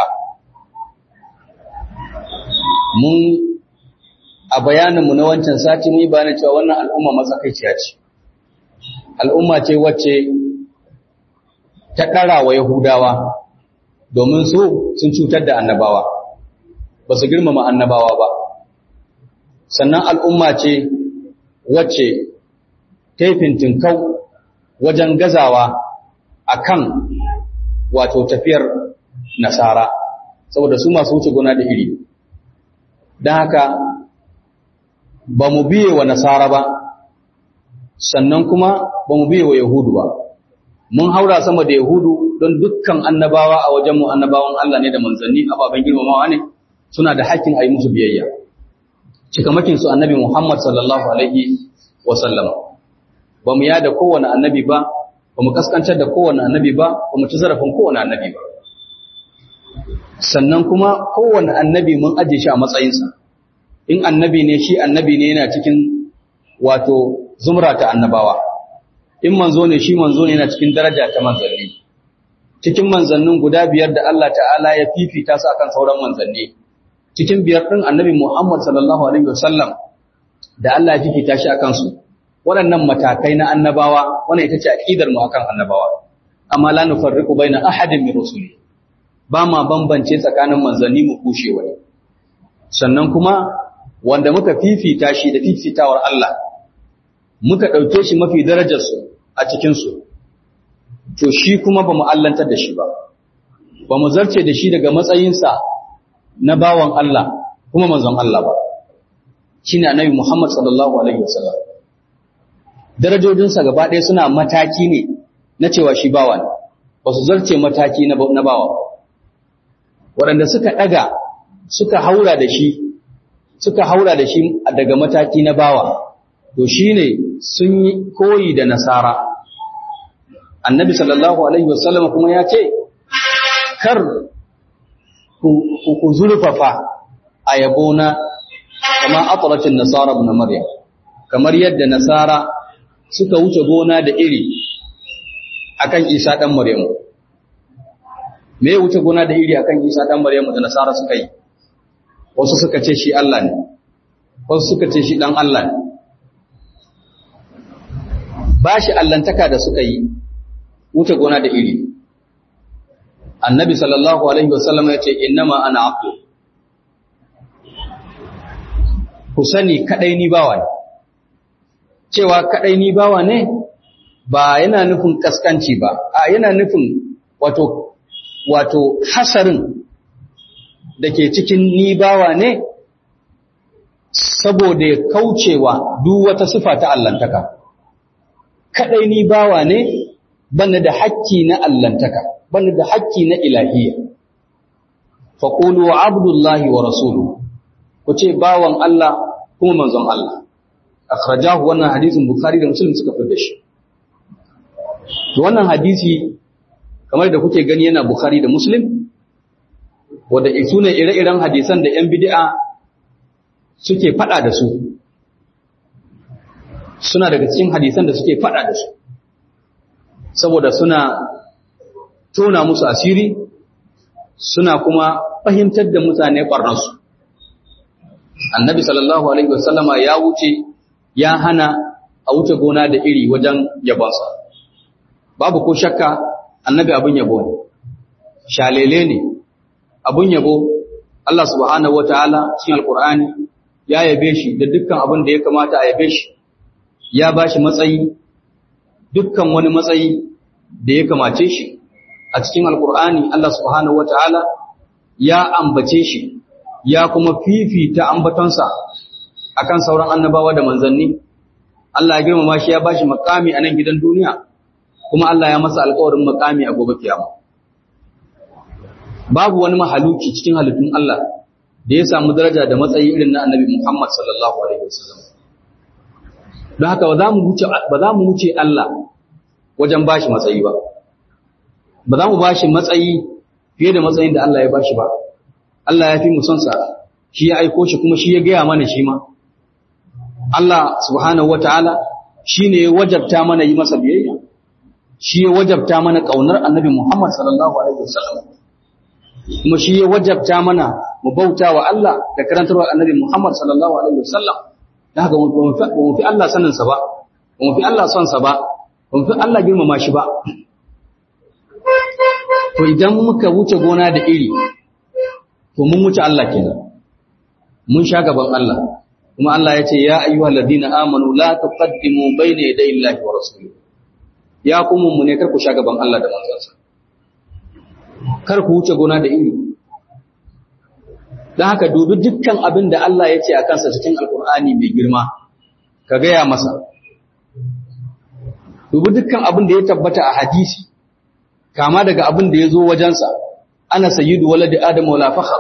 mun a bayaninmu na wancan sati mun yi bayanin cewa wannan al'umma matsakaiciya ce al'umma ce wacce ta ɗara wa Yahudawa domin su sun cutar da annabawa ba su girmama annabawa ba sannan al'umma ce wacce ta yi fintinkau wajen gazawa a kan wato tafiyar nasara saboda su masu wuce gona da iri don haka ba mu biye wa nasara ba sannan kuma ba mu biye wa yahudu ba mun haura sama da yahudu don dukkan annabawa a wajenmu annabawan Allah ne da manzanni ababen girmamawa ne suna da hakkin a yi musu biyayya cikamakin su annabi Muhammad sallallahu alaihi wa sallam ba mu yada kowane annabi ba ba mu kaskantar da kowane annabi ba ba mu ci zarafin kowane annabi ba sannan kuma kowane annabi mun aje shi a matsayinsa in annabi ne shi annabi ne yana cikin wato zumra ta annabawa in manzo ne shi manzo ne yana cikin daraja ta manzanni cikin manzannin guda biyar da Allah ta'ala ya fifita su akan sauran manzanni cikin biyar din annabi Muhammad sallallahu alaihi wasallam da Allah ya fifita shi akan su waɗannan matakai na annabawa wannan ita ce aqidar mu akan annabawa amma la nufarriqu baina ahadin min rusuli ba ma bambance tsakanin manzanni mu kushe wani sannan kuma wanda muka fifita shi da fifitawar Allah muka ɗauke shi mafi darajarsu a cikinsu to shi kuma ba mu allantar da shi ba ba mu zarce da shi daga matsayinsa na bawan Allah kuma manzon Allah ba shi ne annabi Muhammad sallallahu alaihi wasallam darajojinsa gaba ɗaya suna mataki ne na cewa shi bawa ne ba su zarce mataki na bawa waɗanda suka ɗaga suka haura da shi suka haura da shi daga mataki na bawa to shine sun yi koyi da nasara annabi sallallahu alaihi wasallam kuma ya ce kar ku zurfafa a yabona kama atratin nasara ibn maryam kamar yadda nasara suka wuce gona da iri akan isa dan maryamu me ya wuce gona da iri akan isa dan maryamu da nasara suka yi wasu suka ce shi Allah ne wasu suka ce shi dan Allah ne ba shi allantaka da suka yi wuce gona da iri annabi sallallahu alaihi wasallam ya ce innama ana abdu ku sani kadai ni bawa ne cewa kadai ni bawa ne ba yana nufin kaskanci ba a yana nufin wato wato hasarin da ke cikin ni bawa ne saboda ya kaucewa duk wata sifa ta allantaka kadai ni bawa ne bana da hakki na allantaka bana da hakki na ilahiyya faqulu abdullahi wa rasuluhu ku ce bawan Allah kuma manzon Allah akhrajahu wannan hadisin bukhari da muslim suka fitar da shi to wannan hadisi kamar da kuke gani yana bukhari da muslim wanda sune ire-iren hadisan da yan bid'a suke fada da su suna daga cikin hadisan da suke fada da su saboda suna tona musu asiri suna kuma fahimtar da mutane barnarsu annabi sallallahu alaihi wasallama ya wuce ya hana a wuce gona da iri wajen yabonsa babu ko shakka annabi abin yabo ne shalele ne abin yabo Allah subhanahu wataala cikin alqur'ani ya yabe shi da dukkan abin da ya kamata a yabe shi ya bashi matsayi dukkan wani matsayi da ya kamace shi a cikin alqur'ani Allah subhanahu wataala ya ambace shi ya kuma fifita ambatonsa akan sauran annabawa da manzanni Allah ya girmama shi ya bashi makami a nan gidan duniya kuma Allah ya masa alƙawarin makami a gobe kiyama babu wani mahaluki cikin halittun Allah da ya samu daraja da matsayi irin na Annabi Muhammad sallallahu alaihi wasallam don haka ba za mu wuce ba za mu wuce Allah wajen bashi matsayi ba ba za mu bashi matsayi fiye da matsayin da Allah ya bashi ba Allah ya fi mu son sa shi ya aiko shi kuma shi ya gaya mana shi ma Allah subhanahu wataala shine ya wajabta mana yi masa biyayya shi ya wajabta mana kaunar Annabi Muhammad sallallahu alaihi wasallam kuma shi ya wajabta mana mu bauta wa Allah da karantarwar Annabi Muhammad sallallahu alaihi wasallam da haka mu fi Allah sanin sa ba mu fi Allah son sa ba mu fi Allah girmama shi ba to idan muka wuce gona da iri to mun wuce Allah kenan mun sha gaban Allah kuma Allah ya ce ya ayyuhal ladina amanu la tuqaddimu bayna yaday Allahi wa rasulihi ya kuma mu ne kar ku sha gaban Allah da manzansa kar ku wuce gona da iri dan haka dubi dukkan abin da Allah ya ce a kansa cikin alkur'ani mai girma ka gaya masa dubi dukkan abin da ya tabbata a hadisi kama daga abin da ya zo wajensa ana sayyidu waladi adam wala fakhar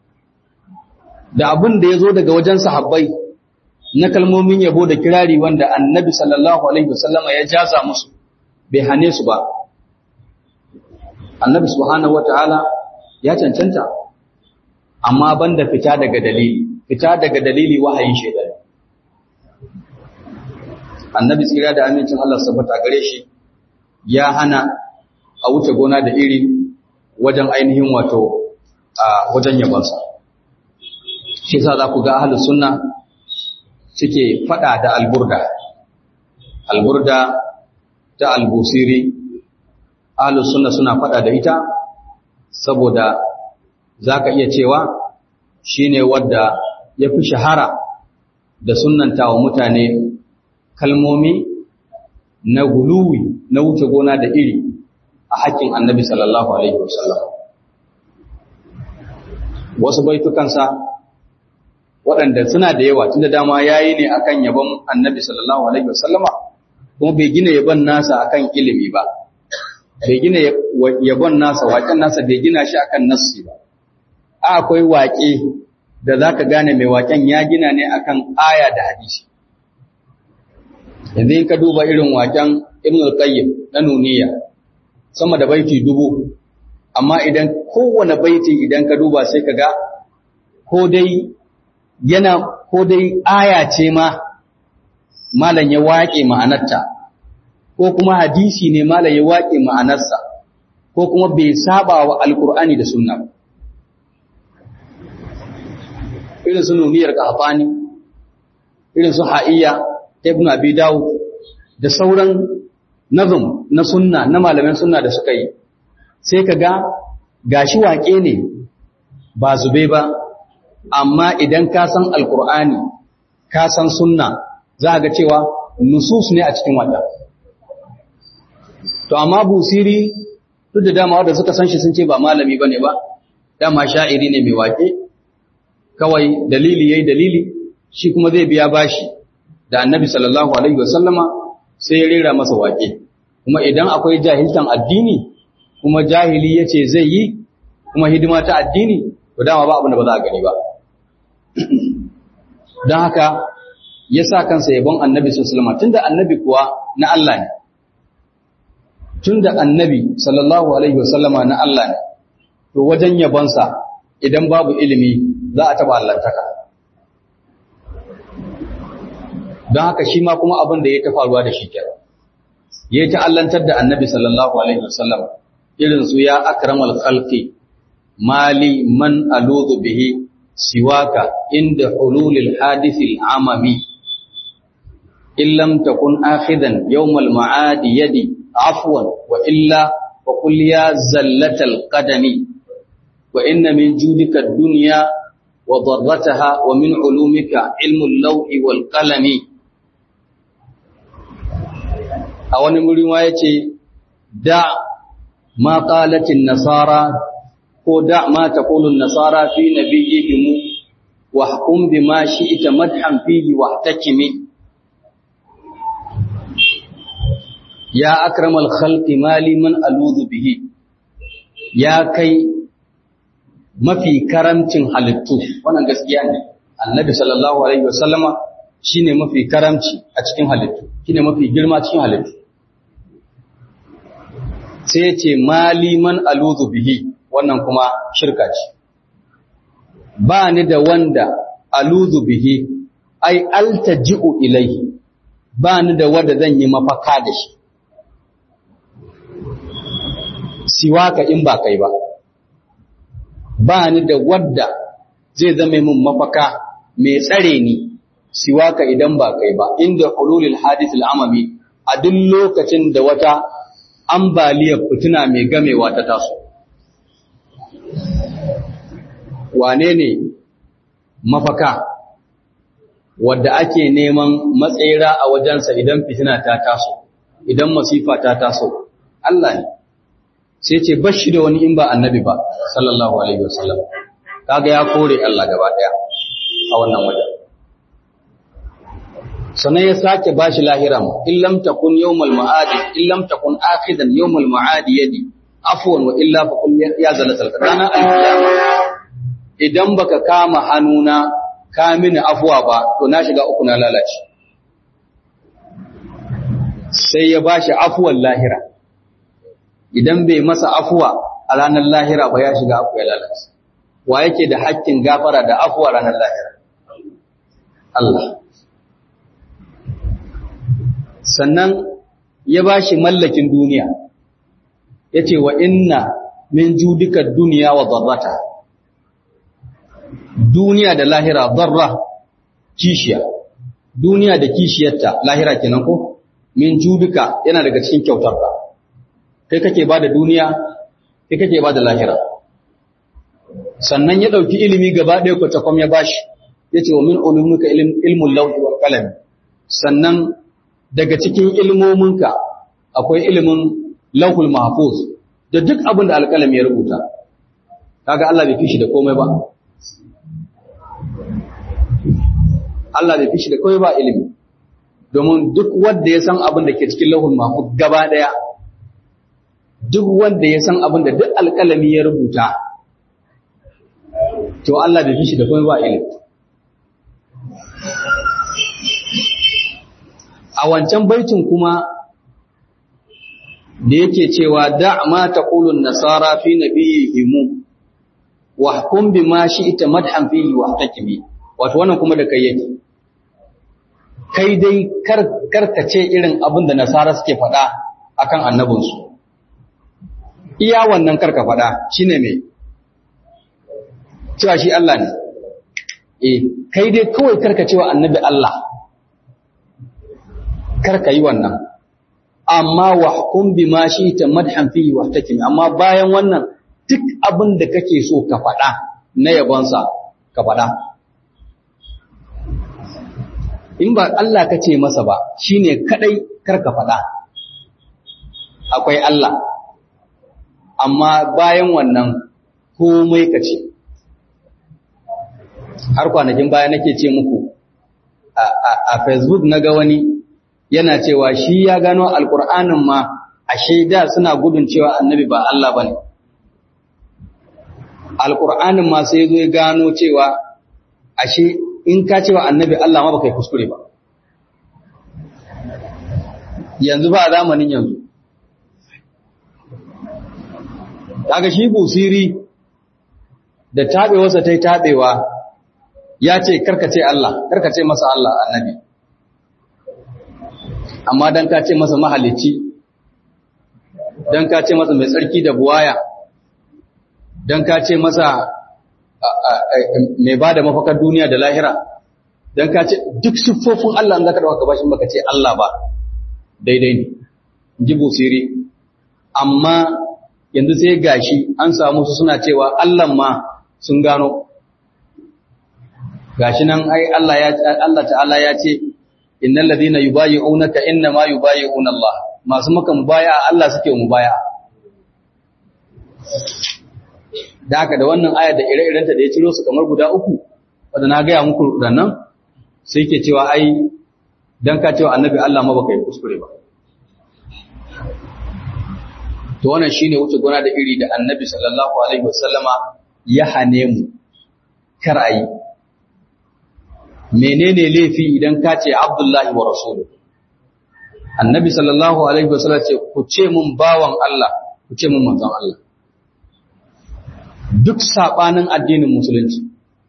da abin da ya zo daga wajen sahabbai na kalmomin yabo da kirari wanda annabi sallallahu alaihi wasallam ya jaza musu bai hane su ba annabi subhanahu wataala ya cancanta amma banda fita daga dalili fita daga dalili wahayin shaitan annabi tsira da amincin Allah sabata gare shi ya hana a wuce gona da iri wajen ainihin wato a wajen yabonsa shi sa za ku ga ahlus sunna suke fada da alburda alburda ta albusiri ahlus sunna suna fada da ita saboda zaka iya cewa shine wadda ya fi shahara da sunnanta wa mutane kalmomi na guluwi na wuce gona da iri a haƙƙin annabi sallallahu alaihi wasallam wasu baitukansa waɗanda suna da yawa tunda dama yayi ne akan yabon annabi sallallahu alaihi wasallama kuma bai gina yabon nasa akan ilimi ba bai gina yabon nasa waƙen nasa bai gina shi akan nassi ba akwai waƙe da za ka gane mai waƙen ya gina ne akan aya da hadisi yanzu in ka duba irin waƙen ibn al-qayyim na nuniya sama da baiti dubu amma idan kowane baiti idan ka duba sai ka ga ko dai yana ko dai aya ce ma malam ya waƙe ma'anarta ko kuma hadisi ne malam ya waƙe ma'anarsa ko kuma bai saba wa alkur'ani da sunna ba irin su nuniyar kahfani irin su ha'iyya ibn abi dawud da sauran nazum na sunna na malaman sunna da suka yi sai ka ga gashi waƙe ne ba zube ba amma idan ka san alkur'ani ka san sunna za ga cewa nusus ne a cikin wata to amma busiri duk da dama wanda suka san shi sun ce ba malami bane ba dama sha'iri ne mai waƙe kawai dalili yayi dalili shi kuma zai biya bashi da annabi sallallahu alaihi wasallama sai ya rera masa waƙe kuma idan akwai jahiltan addini kuma jahili yace zai yi kuma hidima ta addini to dama ba abin da ba za a gani ba don haka ya sa kansa yabon annabi sallallahu alaihi wasallam tunda annabi kuwa na Allah ne tunda annabi sallallahu alaihi wasallama na Allah ne to wajen yabonsa idan babu ilimi za a taba allantaka don haka shi ma kuma abin da ya ta faruwa da shi kenan ya ta allantar da annabi sallallahu alaihi wasallam irin su ya akramal khalqi mali man aludu bihi siwaka inda hululil hadithil amami in lam takun akhidan yawmal ma'adi yadi afwan wa illa fa qul ya zallatal qadami wa inna min judika ad-dunya wa darrataha wa min ulumika ilmul lawhi wal qalami a wani muri ma yace da ma qalatin nasara ko da ma taqulun nasara fi nabiyihim wa hukum bima shi'ta madhan fihi wahtakimi ya akramal khalqi mali man aludu bihi ya kai mafi karamcin halittu wannan gaskiya ne annabi sallallahu alaihi wasallama shine mafi karamci a cikin halittu shine mafi girma cikin halittu sai ya ce mali man aludu bihi wannan kuma shirka ce ba ni da wanda aludu bihi ai altaji'u ilaihi ba ni da wanda zan yi mafaka da shi siwaka in ba kai ba ba ni da wadda zai zama min mafaka mai tsare ni siwaka idan ba kai ba inda hululil hadith al'amami a duk lokacin da wata ambaliyar fitina mai gamewa ta taso wane ne mafaka wadda ake neman matsayira a wajensa idan fitina ta taso idan masifa ta taso Allah ne sai ce bashi da wani in ba annabi ba sallallahu alaihi wasallam kaga ya kore Allah gaba daya a wannan wajen sannan ya sake bashi lahiram in lam takun yawmal ma'adi in lam takun akhidan yawmal ma'adi yadi afwan wa illa fa qul ya zalatal qadana al-qiyama idan baka kama hannuna ka mini afwa ba to na shiga uku na lalace sai ya bashi afwan lahira idan bai masa afuwa a ranar lahira ba ya shiga afu ya lalace wa yake da hakkin gafara da afuwa ranar lahira Allah sannan ya ba shi mallakin duniya ya ce wa inna min judika duniya wa zarrata duniya da lahira zarra kishiya duniya da kishiyarta lahira kenan ko min judika yana daga cikin kyautarka kai kake ba da duniya kai kake ba da lahira sannan ya ɗauki ilimi gaba ɗaya kwatakwam ya bashi ya ce wa min ulumuka ilmun lauhi wal qalam sannan daga cikin ilmominka akwai ilimin lauhul mahfuz da duk abin da alƙalami ya rubuta kaga Allah bai fishi da komai ba Allah bai fishi da komai ba ilimi domin duk wanda ya san abin da ke cikin lauhul mahfuz gaba ɗaya duk wanda ya san abin da duk alƙalami ya rubuta to Allah bai fi shi da kuma ba ilimi a wancan baitin kuma da yake cewa da ma taqulun nasara fi nabiyihim wa hukum bima shi'ta madhan fihi wa hakimi wato wannan kuma da kai yake kai dai kar karkace irin abin da nasara suke faɗa akan annabinsu iya wannan karka faɗa shine me cewa shi Allah ne eh kai dai kawai karka cewa annabi Allah karka yi wannan amma wa hukum bima shi'ta madhan fihi wa hakimi amma bayan wannan duk abin da kake so ka faɗa na yabonsa ka faɗa. In ba Allah ka ce masa ba shi ne kaɗai kar ka faɗa. Akwai Allah, amma bayan wannan komai ka ce. Har kwanakin baya nake ce muku a Facebook na ga wani yana cewa shi ya gano Alƙur'anin ma a shaida suna gudun cewa annabi ba Allah ba ne. alƙur'anin ma sai zo ya gano cewa ashe in ka cewa annabi Allah ma baka yi kuskure ba yanzu ba a zamanin yanzu daga shi busiri da taɓewarsa ta yi taɓewa ya ce karkace Allah karkace masa Allah annabi amma don ka ce masa mahalicci don ka ce masa mai tsarki da buwaya don ka ce masa mai ba da mafakar duniya da lahira don ka ce duk siffofin Allah an zaka dauka bashin baka ce Allah ba daidai ne ji busiri amma yanzu sai gashi an samu su suna cewa Allah ma sun gano gashi nan ai Allah ya Allah ta'ala ya ce innal ladina yubayyi'unaka inna ma yubayyi'una Allah masu maka mubaya Allah suke mubaya da haka da wannan ayar da ire-irenta da ya ciro su kamar guda uku wanda na gaya muku nan sai ke cewa ai dan ka cewa annabi Allah ma baka yi kuskure ba to wannan shine wuce gona da iri da annabi sallallahu alaihi wasallama ya hane mu kar ayi menene laifi idan ka ce abdullahi wa rasuluhu annabi sallallahu alaihi wasallam ce ku ce mun bawan Allah ku ce mun manzon Allah duk saɓanin addinin musulunci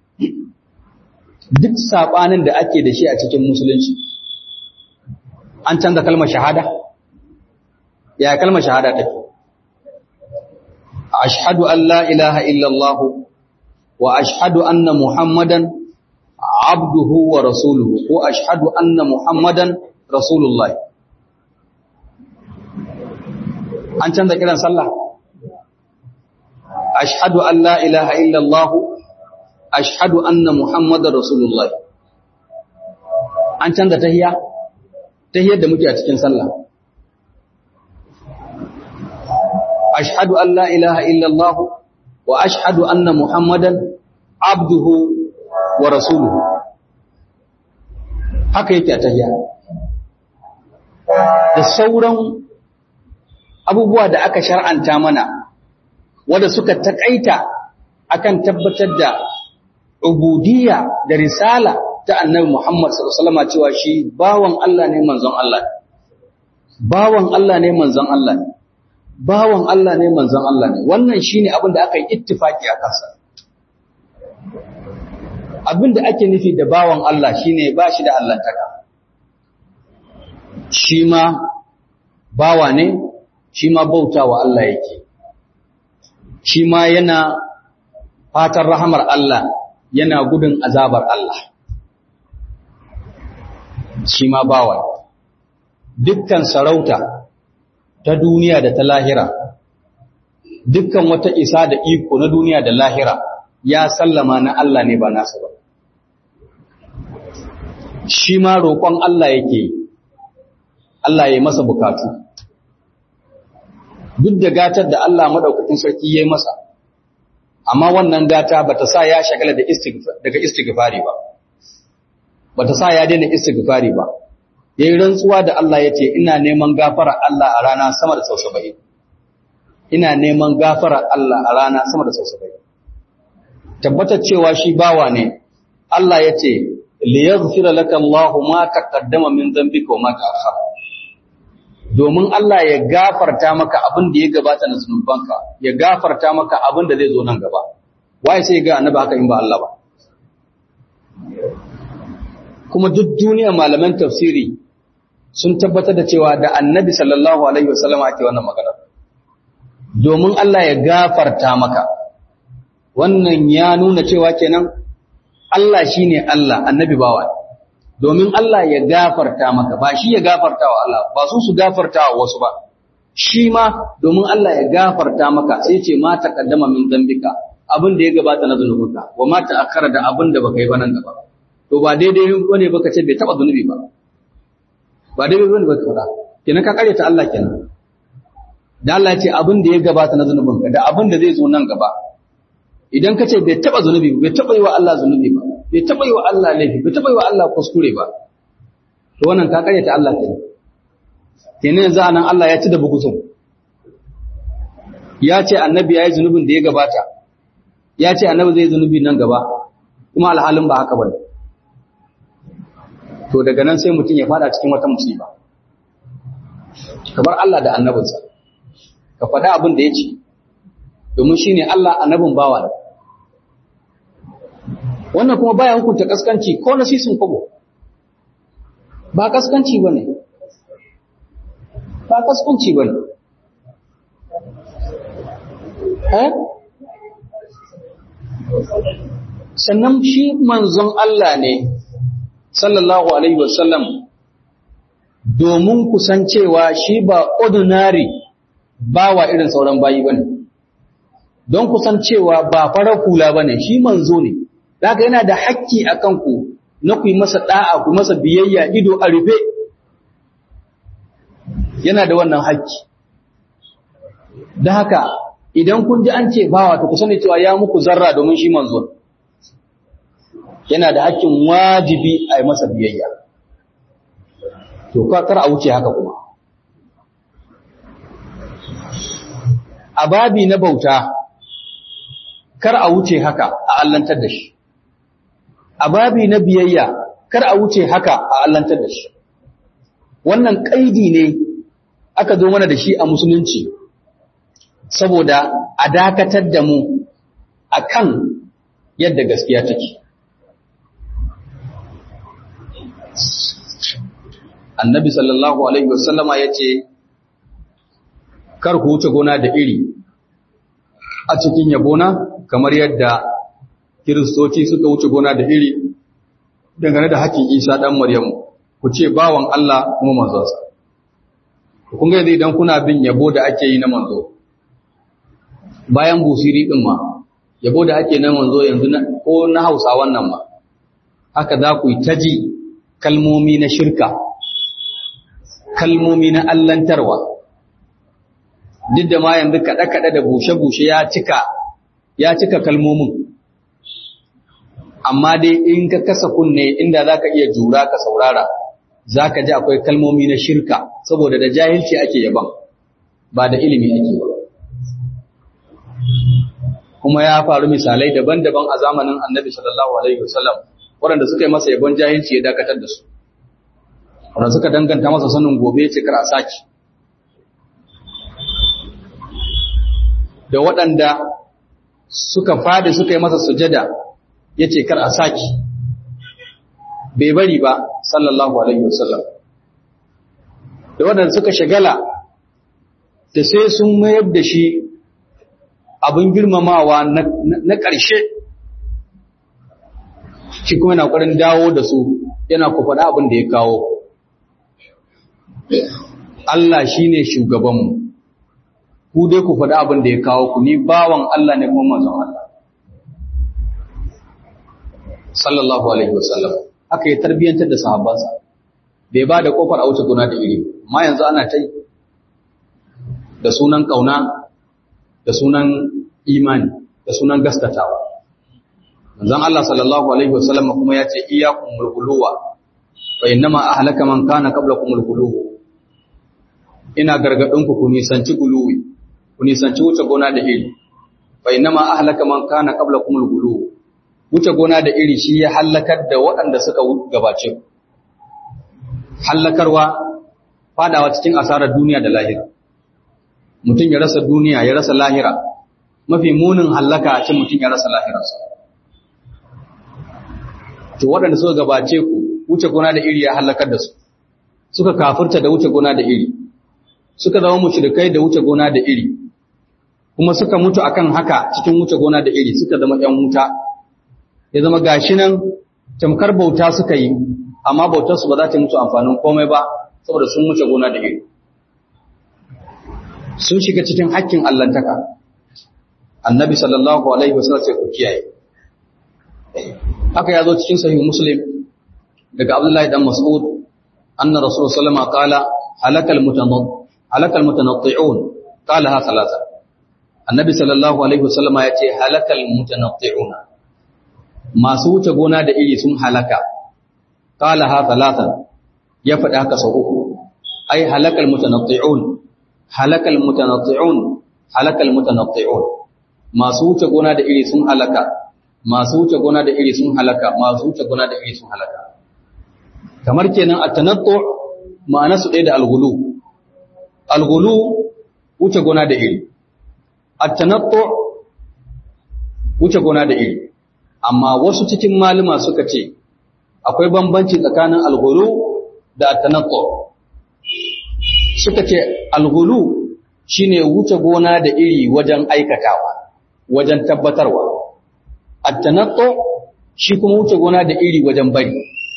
duk saɓanin da ake da shi a cikin musulunci an canza kalmar shahada ya kalmar shahada take ashhadu an la ilaha illallah wa ashhadu anna muhammadan abduhu wa rasuluhu ko ashhadu anna muhammadan rasulullah an canza kiran sallah ashhadu an la ilaha illallah ashhadu anna muhammadar rasulullah an canza tahiyya tahiyyar da muke a cikin sallah ashhadu an la ilaha illallah wa ashhadu anna muhammadan abduhu wa rasuluhu haka yake a tahiyya da sauran abubuwa da aka shar'anta mana wanda suka takaita akan tabbatar da ubudiyya da risala ta annabi Muhammad sallallahu alaihi wasallam cewa shi bawan Allah ne manzon Allah bawan Allah ne manzon Allah ne bawan Allah ne manzon Allah ne wannan shine abin da aka yi ittifaki a kansa abin da ake nufi da bawan Allah shine ba shi da allantaka shi ma bawa ne shi ma bautawa Allah yake shi ma yana fatan rahamar Allah yana gudun azabar Allah shi ma bawa dukkan sarauta ta duniya da ta lahira dukkan wata isa da iko na duniya da lahira ya sallama na Allah ne ba nasa ba shi ma roƙon Allah yake Allah ya yi masa bukatu duk da gatar da Allah madaukakin sarki ya yi masa amma wannan gata bata sa ya shagala da daga istighfari ba bata sa ya daina istighfari ba yayin rantsuwa da Allah yace ina neman gafara Allah a rana sama da sau 70 ina neman gafarar Allah a rana sama da sausabai tabbatar cewa shi bawa ne Allah ya ce liyaghfira laka Allahu ma taqaddama min dhanbika wa ma ta'akhkhara domin Allah ya gafarta maka abin da ya gabata na zunubanka ya gafarta maka abin da zai zo nan gaba waye sai ga annabi haka in ba Allah ba kuma duk duniya malaman tafsiri sun tabbatar da cewa da annabi sallallahu alaihi wasallam ake wannan magana domin Allah ya gafarta maka wannan ya nuna cewa kenan Allah shine Allah annabi bawa domin Allah ya gafarta maka ba shi ya gafarta wa Allah ba su su gafarta wa wasu ba shi ma domin Allah ya gafarta maka sai ce ma taqaddama min dambika abin da ya gabata na zunubinka wa ma ta'akkara da abin da baka yi ba nan gaba to ba daidai bane baka ce bai taba zunubi ba ba daidai bane baka fada kenan ka kare ta Allah kenan da Allah ya ce abin da ya gabata na zunubinka da abin da zai zo nan gaba idan ka ce bai taba zunubi bai taba yi wa Allah zunubi ba bai taba yi wa Allah laifi bai taba yi wa Allah kuskure ba to wannan ka kare ta Allah kenan kenan yanzu anan Allah ya ci da bugutun ya ce annabi ya yi zunubin da ya gabata ya ce annabi zai zunubi nan gaba kuma alhalin ba haka bane to daga nan sai mutum ya fada cikin wata musiba kamar Allah da annabinsa ka faɗa abin da ya ce domin shine Allah annabin bawa ne wannan kuma baya hukunta kaskanci ko na sisin kwabo ba kaskanci bane ba kaskanci bane eh sannan shi manzon Allah ne sallallahu alaihi wasallam domin kusancewa shi ba ordinary bawa irin sauran bayi bane don kusancewa ba farar kula bane shi manzo ne haka yana da hakki akan ku na ku yi masa da'a ku masa biyayya ido a rufe yana da wannan hakki da haka idan kun ji an ce bawa to ku sani cewa ya muku zarra domin shi manzo yana da hakkin wajibi a yi masa biyayya to kar a wuce haka kuma a babi na bauta kar a wuce haka a allantar da shi a babi na biyayya kar a wuce haka a allantar da shi wannan kaidi ne aka zo mana da shi a musulunci saboda a dakatar da mu akan yadda gaskiya take annabi sallallahu alaihi wasallama ya ce kar ku wuce gona da iri a cikin yabona kamar yadda kiristoci suka wuce gona da iri dangane da hakkin isa ɗan maryamu ku ce bawan Allah kuma manzonsa kun ga yanzu idan kuna bin yabo da ake yi na manzo bayan busiri ɗin ma yabo da ake na manzo yanzu ko na hausa wannan ma haka za ku yi ta ji kalmomi na shirka kalmomi na allantarwa duk da ma yanzu kaɗe-kaɗe da bushe-bushe ya cika ya cika kalmomin amma dai in ka kasa kunne inda za ka iya jura ka saurara za ka ji akwai kalmomi na shirka saboda da jahilci ake yaban ba da ilimi ake ba kuma ya faru misalai daban-daban a zamanin annabi sallallahu alaihi wasallam waɗanda suka yi masa yabon jahilci ya dakatar da su wanda suka danganta masa sanin gobe ce kar a saki da waɗanda suka fadi suka yi masa sujada ya ce kar a saki bai bari ba sallallahu alaihi wasallam da waɗanda suka shagala da sai sun mayar da shi abin girmamawa na ƙarshe shi kuma yana ƙwarin dawo da su yana kufaɗa abin da ya kawo Allah shi ne shugabanmu, ku dai ku faɗi abin da ya kawo ku ni bawan Allah ne kuma mazan Allah. Sallallahu Alaihi wasallam, haka ya tarbiyyantar da sahabbansa, bai ba da ƙofar a wuce guna da iri, ma yanzu ana ta da sunan ƙauna, da sunan imani, da sunan gaskatawa. Manzon Allah sallallahu Alaihi wasallam kuma ya ce, Iyakun mulkuluwa, fa innama ahlaka man kana qablakum mulkuluwa. ina gargaɗinku ku nisanci guluwi, ku nisanci wuce gona da iri fa innama ahlaka man kana qablakum al-ghulu wuce gona da iri shi ya halakar da waɗanda suka gabace ku hallakarwa fadawa cikin asarar duniya da lahira mutum ya rasa duniya ya rasa lahira mafi munin hallaka a cin mutum ya rasa lahirarsa to waɗanda suka gabace ku wuce gona da iri ya hallakar da su suka kafirta da wuce gona da iri suka zama mushrikai da wuce gona da iri kuma suka mutu akan haka cikin wuce gona da iri suka zama ƴan wuta ya zama gashi nan tamkar bauta suka yi amma bautar su ba za ta mutu amfanin komai ba saboda sun wuce gona da iri sun shiga cikin hakkin allantaka annabi sallallahu alaihi wasallam sai ku kiyaye haka ya zo cikin sahih muslim daga abdullahi dan mas'ud anna rasul sallama qala halakal mutanad halakal mutanatti'un qala ha thalatha annabi sallallahu alaihi wasallam ya ce halakal mutanatti'una masu wuce gona da iri sun halaka qala ha thalatha ya faɗi haka sau uku ai halakal mutanatti'un halakal mutanatti'un halakal mutanatti'un masu wuce gona da iri sun halaka masu wuce gona da iri sun halaka masu wuce gona da iri sun halaka kamar kenan at-tanattu ma'ana su ɗaya da al-ghulu al-ghulu wuce gona da iri at-tanattu wuce gona da iri amma wasu cikin malama suka ce akwai bambanci tsakanin al-ghulu da at-tanattu suka ce al-ghulu shine wuce gona da iri wajen aikatawa wajen tabbatarwa at-tanattu shi kuma wuce gona da iri wajen bari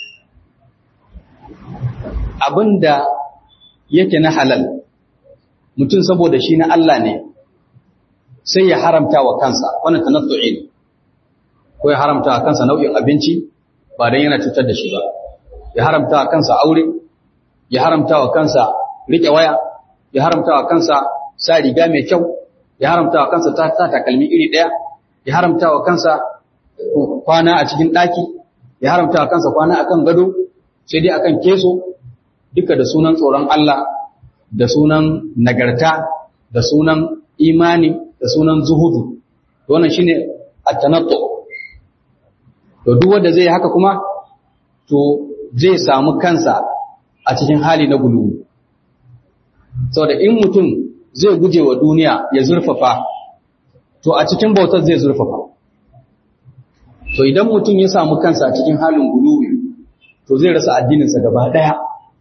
abinda yake na halal mutum saboda shi na Allah ne sai ya haramta wa kansa wannan tanattu'i ne ko ya haramta wa kansa nau'in abinci ba dan yana cutar da shi ba ya haramta wa kansa aure ya haramta wa kansa rike waya ya haramta wa kansa sa riga mai kyau ya haramta wa kansa ta sa takalmi iri daya ya haramta wa kansa kwana a cikin daki ya haramta wa kansa kwana akan gado sai dai akan keso duka da sunan tsoron Allah da sunan nagarta da sunan imani da sunan zuhudu wannan shine at-tanattu to duk wanda zai haka kuma to zai samu kansa a cikin hali na gulu saboda in mutum zai guje wa duniya ya zurfafa to a cikin bautar zai zurfafa to idan mutum ya samu kansa a cikin halin guluwi to zai rasa addininsa gaba daya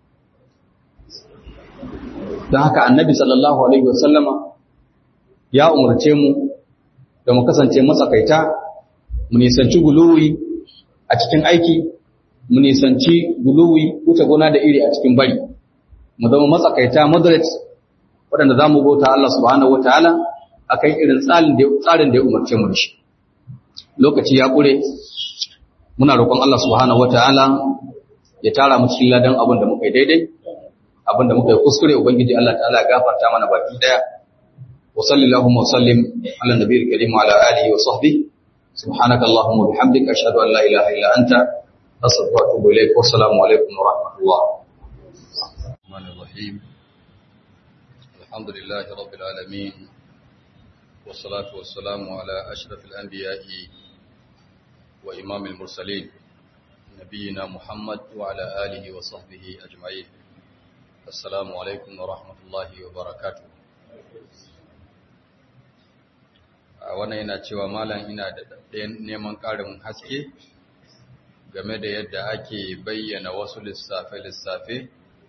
don haka annabi sallallahu alaihi wasallama ya umarce mu da mu kasance matsakaita mu nisanci guluwi a cikin aiki mu nisanci guluwi wuce gona da iri a cikin bari mu zama matsakaita moderate waɗanda za mu bauta Allah subhanahu wataala akan irin tsarin da tsarin da ya umarce mu da shi lokaci ya kure muna roƙon Allah subhanahu wataala ya tara mu cikin ladan abin da muka yi daidai abin da muka yi kuskure ubangiji Allah ta'ala ya gafarta mana baki daya wa sallallahu wa sallim ala nabiyil karim wa ala alihi wa sahbihi subhanaka allahumma bihamdika ashhadu an la ilaha illa anta astaghfiruka wa atubu ilayk wa assalamu alaikum wa rahmatullah rahmanir rahim alhamdulillahi rabbil alamin والصلاة والسلام على أشرف الأنبياء وإمام المرسلين نبينا محمد وعلى آله وصحبه أجمعين Assalamu alaikum wa rahmatullahi wa barakatu. A wannan yana cewa malam ina da neman ƙarin haske game da yadda ake bayyana wasu lissafe-lissafe,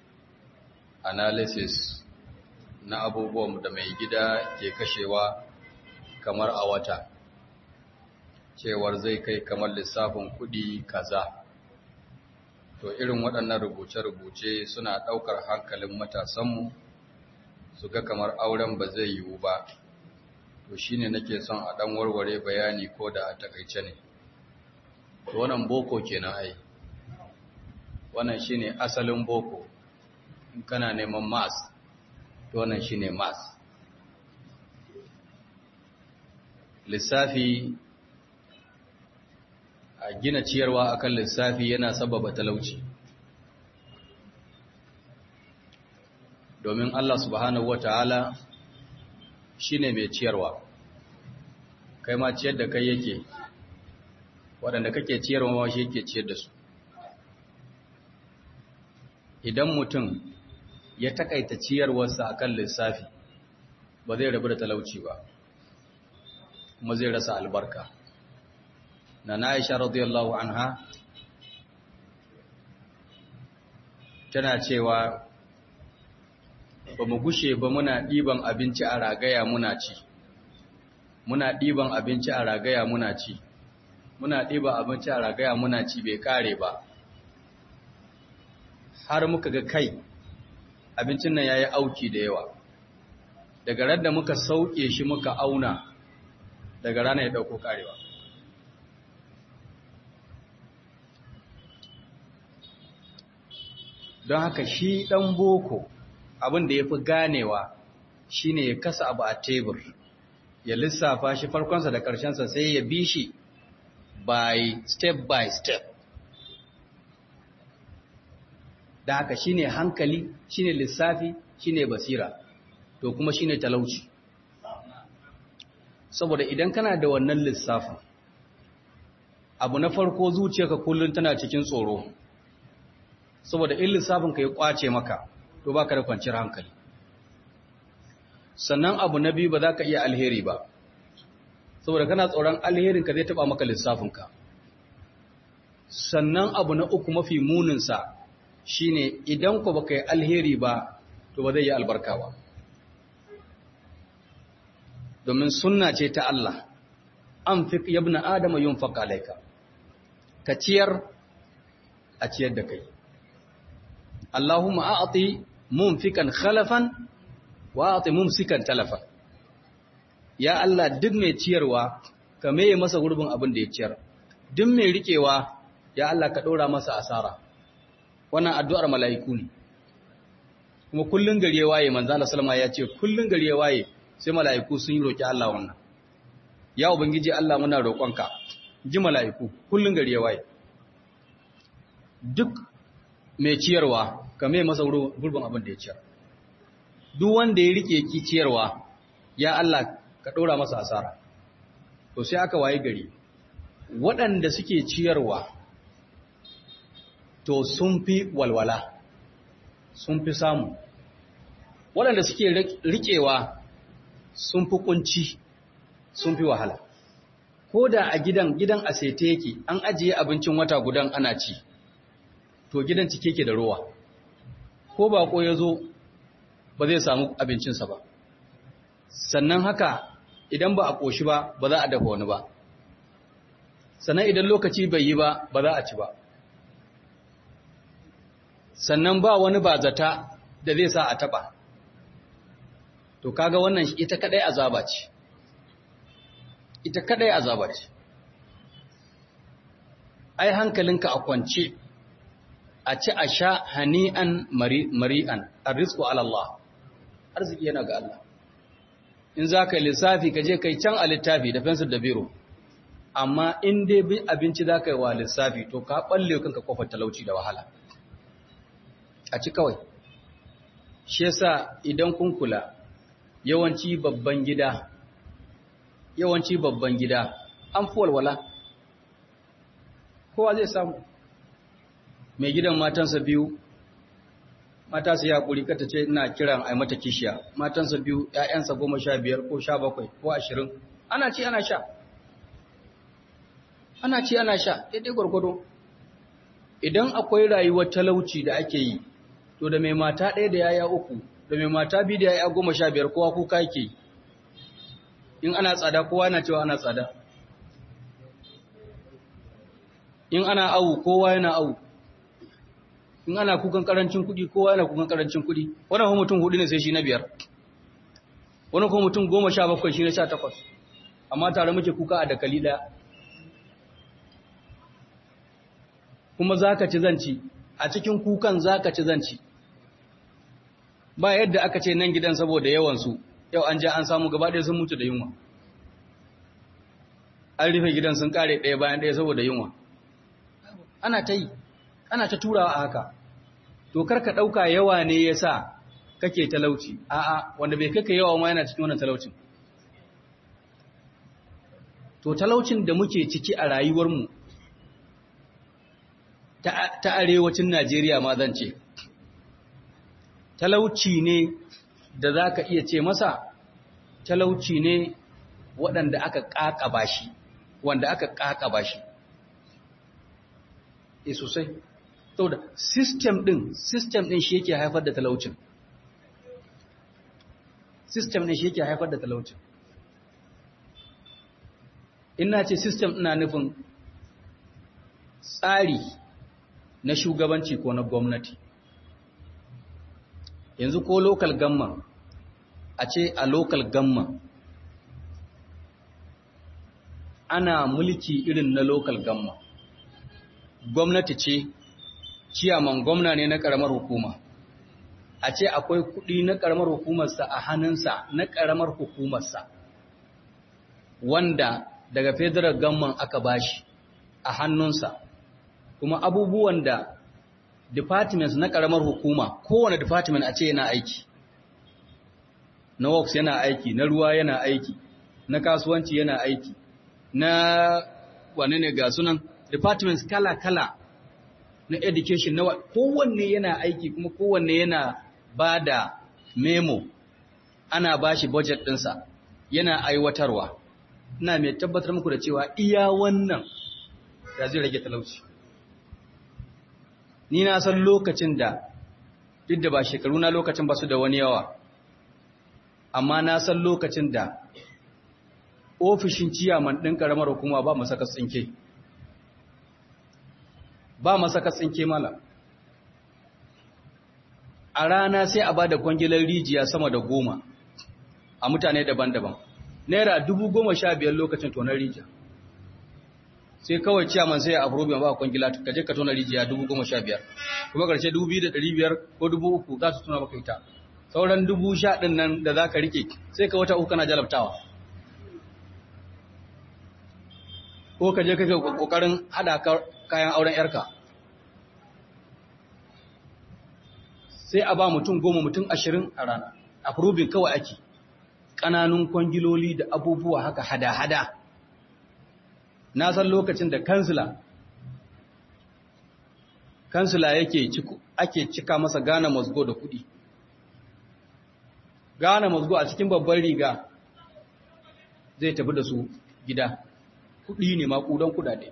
analysis na abubuwan da mai gida ke kashewa kamar a wata, cewar zai kai kamar lissafin kuɗi kaza. to irin waɗannan rubuce-rubuce suna ɗaukar hankalin matasanmu su ga kamar auren ba zai yiwu ba to shi ne nake son a ɗan warware bayani ko da a takaice ne to wannan boko kenan ai wannan shi ne asalin boko in kana neman mas to wannan shi ne mas lissafi a gina ciyarwa akan lissafi yana sababa talauci domin Allah subhanahu wata'ala shine mai ciyarwa kai ma ciyar da kai yake waɗanda kake ciyarwa ma shi yake ciyar da su idan mutum ya takaita ciyarwarsa akan lissafi ba zai rabu da talauci ba kuma zai rasa albarka na na aisha radiyallahu anha tana cewa ba mu gushe ba muna ɗiban abinci a ragaya muna ci muna ɗiban abinci a ragaya muna ci muna ɗiban abinci a ragaya muna ci bai kare ba har muka ga kai abincin nan ya yi auki da yawa daga radda muka sauke shi muka auna daga rana ya ɗauko karewa don haka shi ɗan boko abin da ya fi ganewa shi ne ya kasa abu a tebur ya lissafa shi farkonsa da ƙarshensa sai ya bi shi by step by step da haka shi ne hankali shi ne lissafi shi ne basira to kuma shi ne talauci saboda idan kana da wannan lissafin abu na farko zuciyarka kullum tana cikin tsoro saboda in lissafin ka ya kwace maka to baka da kwanciyar hankali sannan abu na biyu ba za ka iya alheri ba saboda kana tsoron alherin ka zai taba maka lissafin ka sannan abu na uku mafi muninsa shine idan ku baka yi alheri ba to ba zai yi albarka ba domin sunna ce ta Allah an fi yabna adama yun faƙalaika ka ciyar a ciyar da kai Allahumma a'ati mumfikan khalafan wa a'ati mumsikan talafan ya Allah duk mai ciyarwa ka meye masa gurbin abin da ya ciyar duk mai rikewa ya Allah ka ɗora masa asara wannan addu'ar mala'iku ne kuma kullun gari ya waye manzo Allah sallama ya ce kullun gari ya waye sai mala'iku sun yi roki Allah wannan ya ubangiji Allah muna roƙonka ji mala'iku kullun gari ya waye duk mai ciyarwa ka mai masa gurbin abin da ya ciyar duk wanda ya rike ki ciyarwa ya Allah ka ɗora masa asara to sai aka waye gari waɗanda suke ciyarwa to sun fi walwala sun fi samu waɗanda suke riƙewa sun fi kunci sun fi wahala ko da a gidan gidan a sete yake an ajiye abincin wata gudan ana ci to gidan cike ke da ruwa ko bako ya zo ba zai samu abincinsa ba sannan haka idan ba a ƙoshi ba ba za a dafa wani ba sannan idan lokaci bai yi ba ba za a ci ba sannan ba wani ba zata da zai sa a taba to kaga wannan ita kadai azaba ce ita kadai azaba ce ai hankalinka a kwance a ci a sha hani'an mari'an arrizqu ala Allah arziki yana ga Allah in za ka yi lissafi ka je kai can a littafi da fensir da biro amma in dai abinci za ka yi wa lissafi to ka balle kanka kofar talauci da wahala a ci kawai shi yasa idan kun kula yawanci babban gida yawanci babban gida an fi walwala kowa zai samu mai gidan matansa biyu mata su yaƙuri kata ce ina kiran a mata kishiya matansa biyu ‘ya'yansa goma sha biyar ko sha bakwai ko ashirin ana ci ana sha ana ci ana sha daidai gwargwado idan akwai rayuwar talauci da ake yi to da mai mata ɗaya da yaya uku da mai mata biyu da yaya goma sha biyar kowa kuka yake in ana tsada kowa na cewa ana tsada in ana awu kowa yana awu in ana kukan karancin kuɗi kowa yana kukan karancin kuɗi wani kuma mutum hudu ne sai shi na biyar wani kuma mutum goma sha bakwai shi na sha takwas amma tare muke kuka a dakali ɗaya kuma za ka ci zanci a cikin kukan za ka ci zanci ba yadda aka ce nan gidan saboda yawansu yau an ja an samu gaba ɗaya sun mutu da yunwa an rufe gidan sun kare ɗaya bayan ɗaya saboda yunwa ana ta yi ana ta turawa a haka to karka ɗauka yawa ne ya sa kake talauci a'a wanda bai kaka yawa ma yana cikin wannan talaucin to talaucin da muke ciki a rayuwarmu ta arewacin Najeriya ma zan ce talauci ne da za ka iya ce masa talauci ne waɗanda aka ƙaƙaba shi wanda aka ƙaƙaba shi e sosai saboda system ɗin system ɗin shi yake haifar da talaucin system ɗin shi yake haifar da talaucin ina ce system ina nufin tsari na shugabanci ko na gwamnati yanzu ko local gamma a ce a local gamma ana mulki irin na local gamma gwamnati ce ciyaman gwamna ne na karamar hukuma a ce akwai kudi na karamar hukumarsa a hannunsa na karamar hukumarsa wanda daga federal gamman aka bashi a hannunsa kuma abubuwan da departments na karamar hukuma kowane department a ce yana aiki na works yana aiki na ruwa yana aiki na kasuwanci yana aiki na wane ne ga sunan departments kala-kala na education na kowanne yana aiki kuma kowanne yana ba da memo ana ba shi budget ɗinsa yana aiwatarwa ina mai tabbatar muku da cewa iya wannan da zai rage talauci ni na san lokacin da duk da ba shekaru na lokacin ba su da wani yawa amma na san lokacin da ofishin ciyaman ɗin ƙaramar hukuma ba masaka tsinke ba masaka tsinke mala a rana sai a ba da kwangilar rijiya sama da goma a mutane daban-daban naira dubu goma sha biyar lokacin tonar rijiya sai kawai ciyaman sai a abubuwan ba a kwangila ka je ka tona rijiya dubu goma sha biyar kuma karshe dubu biyu da ɗari biyar ko dubu uku za su tuna maka ita sauran dubu sha ɗin nan da za ka rike sai ka wata uku kana jalabtawa ko ka je kake kokarin hada kayan auren yarka sai a ba mutum goma mutum ashirin a rana approving kawai ake ƙananun kwangiloli da abubuwa haka hada-hada na san lokacin da kansila kansila yake ake cika masa gane mazgo da kuɗi gane mazgo a cikin babban riga zai tafi da su gida kuɗi ne maƙudan kuɗaɗe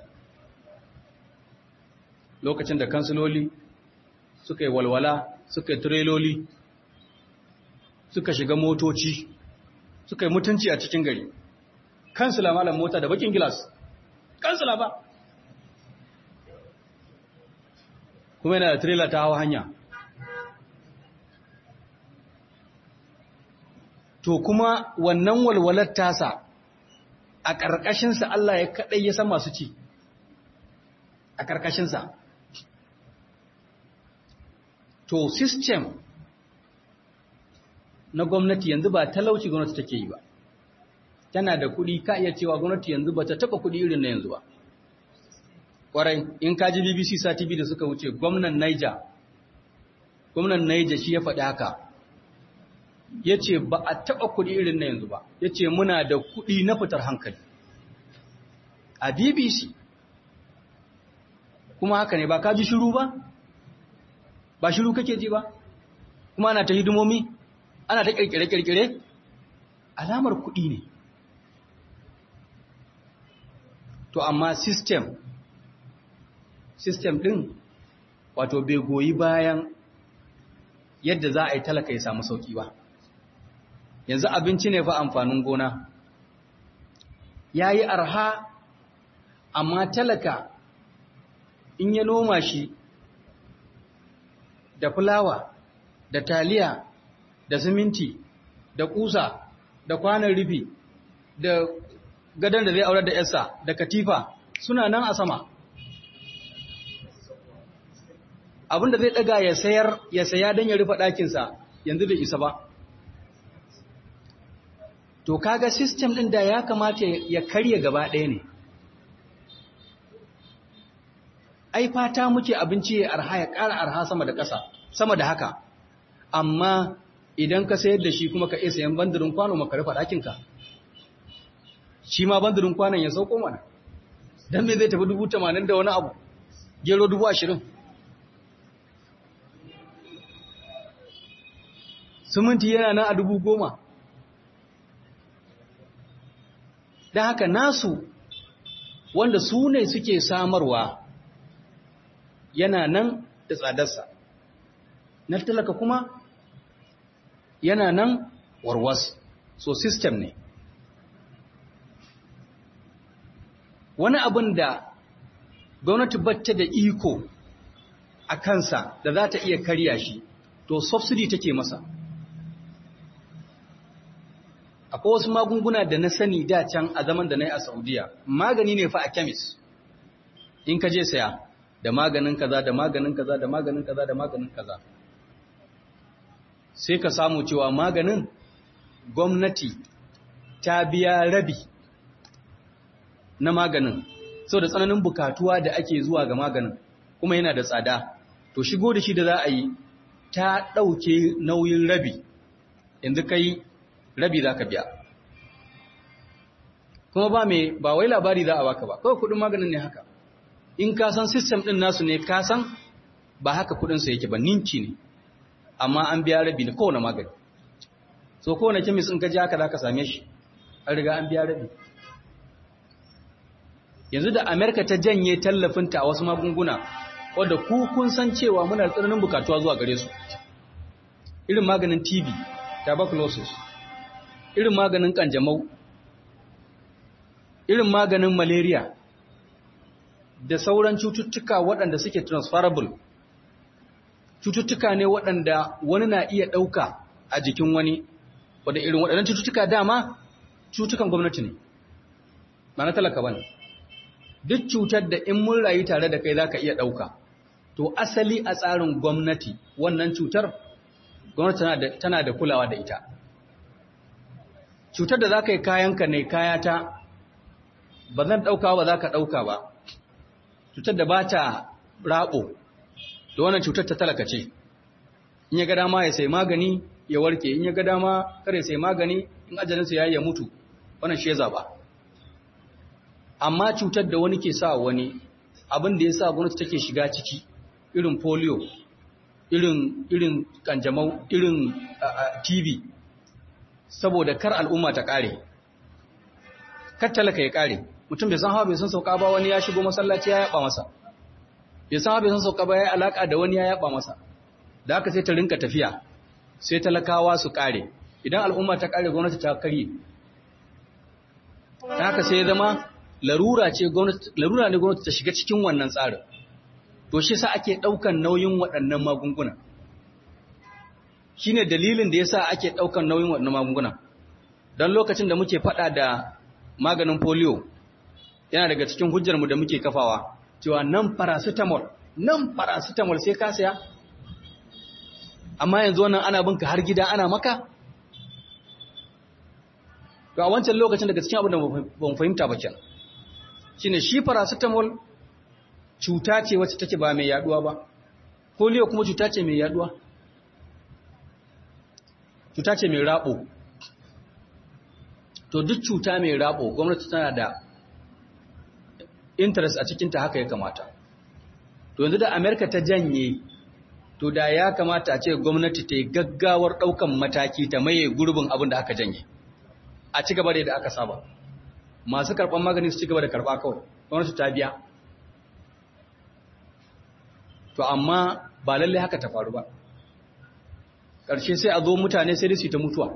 lokacin da kansiloli suka yi walwala suka yi tireloli suka shiga motoci suka yi mutunci a cikin gari kansila malam mota da bakin gilas kansila ba kuma yana da tirela ta hawa hanya to kuma wannan walwalar tasa a ƙarƙashinsa Allah ya kaɗai ya san masu ci a ƙarƙashinsa to system na gwamnati yanzu ba talauci gwamnati take yi ba tana da kuɗi ka iya cewa gwamnati yanzu ba ta taɓa kuɗi irin na yanzu ba ƙwarai in ka ji bbc sati biyu da suka wuce gwamnan niger gwamnan niger shi ya faɗi haka ya ce ba a taɓa kuɗi irin na yanzu ba ya ce muna da kuɗi na fitar hankali a bbc kuma haka ne ba ka ji shiru ba ba shiru kake ji ba kuma ana ta hidimomi ana ta kirkire-kirkire alamar kuɗi ne to amma system system ɗin wato bai goyi bayan yadda za a yi talaka ya samu sauƙi ba yanzu abinci ne fa amfanin gona ya yi arha amma talaka in ya noma shi da fulawa da taliya da siminti da kusa da kwanan rufi da gadon da zai aurar da yasa da katifa suna nan a sama abinda zai daga ya sayar ya saya don ya rufe ɗakinsa yanzu bai isa ba to kaga system ɗin da ya kamata ya karya gaba ɗaya ne ai fata muke abinci ya arha ya ƙara arha sama da ƙasa sama da haka amma idan ka sayar da shi kuma ka iya sayan bandirin kwano maka rufe ɗakinka shi ma bandirin kwanan ya sauko mana don me zai tafi dubu tamanin da wani abu gero dubu ashirin siminti yana nan a dubu goma don haka nasu wanda su ne suke samarwa yana nan da tsadarsa na talaka kuma yana nan warwas so system ne wani abin da gwamnati bata da iko a kansa da za ta iya karya shi to subsidy take masa akwai wasu magunguna da na sani da can a zaman da na yi a saudiya magani ne fa a kemis in ka je saya da maganin kaza da maganin kaza da maganin kaza da maganin kaza sai ka samu cewa maganin gwamnati ta biya rabi na maganin sau da tsananin bukatuwa da ake zuwa ga maganin kuma yana da tsada to shigo da shi da za a yi ta ɗauke nauyin rabi yanzu kai rabi za ka biya kuma ba mai ba wai labari za a baka ba kawai kudin maganin ne haka in ka san system din nasu ne ka san ba haka kudinsa yake ba ninki ne amma an biya rabi ne kowane magani so kowane kemis in ka ji haka za ka same shi an riga an biya rabi yanzu da amerika ta janye tallafinta a wasu magunguna wadda ku kun san cewa muna da tsananin bukatuwa zuwa gare su irin maganin tb tuberculosis irin maganin kanjamau irin maganin malaria da sauran cututtuka waɗanda suke transferable cututtuka ne waɗanda wani na iya ɗauka a jikin wani wadda irin waɗannan cututtuka dama cutukan gwamnati ne ba na talaka ba ne duk cutar da in mun rayu tare da kai za ka iya ɗauka to asali a tsarin gwamnati wannan cutar gwamnati tana da kulawa da ita cutar da za ka yi kayanka ne kayata ba zan ɗauka ba za ka ɗauka ba cutar da ba ta raɓo da wannan cutar ta talaka ce in ya ga dama ya sai magani ya warke in ya ga dama kare sai magani in ajalinsa ya yi ya mutu wannan shi ya zaɓa amma cutar da wani ke sa wani abin da ya sa gwamnati take shiga ciki irin polio irin irin kanjamau irin tv saboda kar al'umma ta kare kar talaka ya kare mutum bai san hawa bai san sauka ba wani ya shigo masallaci ya yaba masa bai san hawa bai san sauka ba ya alaka da wani ya yaba masa da haka sai ta rinka tafiya sai talakawa su kare idan al'umma ta kare gwamnati ta karye ta haka sai ya zama larura ce gwamnati larura ne gwamnati ta shiga cikin wannan tsarin to shi sa ake daukan nauyin waɗannan magunguna shine dalilin da yasa ake daukan nauyin waɗannan magunguna dan lokacin da muke fada da maganin polio yana daga cikin hujjar mu da muke kafawa cewa nan paracetamol nan paracetamol sai ka saya amma yanzu wannan ana binka har gida ana maka to a wancan lokacin daga cikin abin da ban fahimta ba kenan shine shi paracetamol cuta ce wacce take ba mai yaduwa ba polio kuma cuta ce mai yaduwa cuta ce mai rabo to duk cuta mai rabo gwamnati tana da interest a cikinta haka ya kamata to yanzu da amerika ta janye to da ya kamata a ce gwamnati ta yi gaggawar ɗaukan mataki ta maye gurbin abin da aka janye a ci gaba da aka saba masu karɓar magani su ci gaba da karɓa kawai gwamnati ta biya to amma ba lalle haka ta faru ba ƙarshe sai a zo mutane sai da su ta mutuwa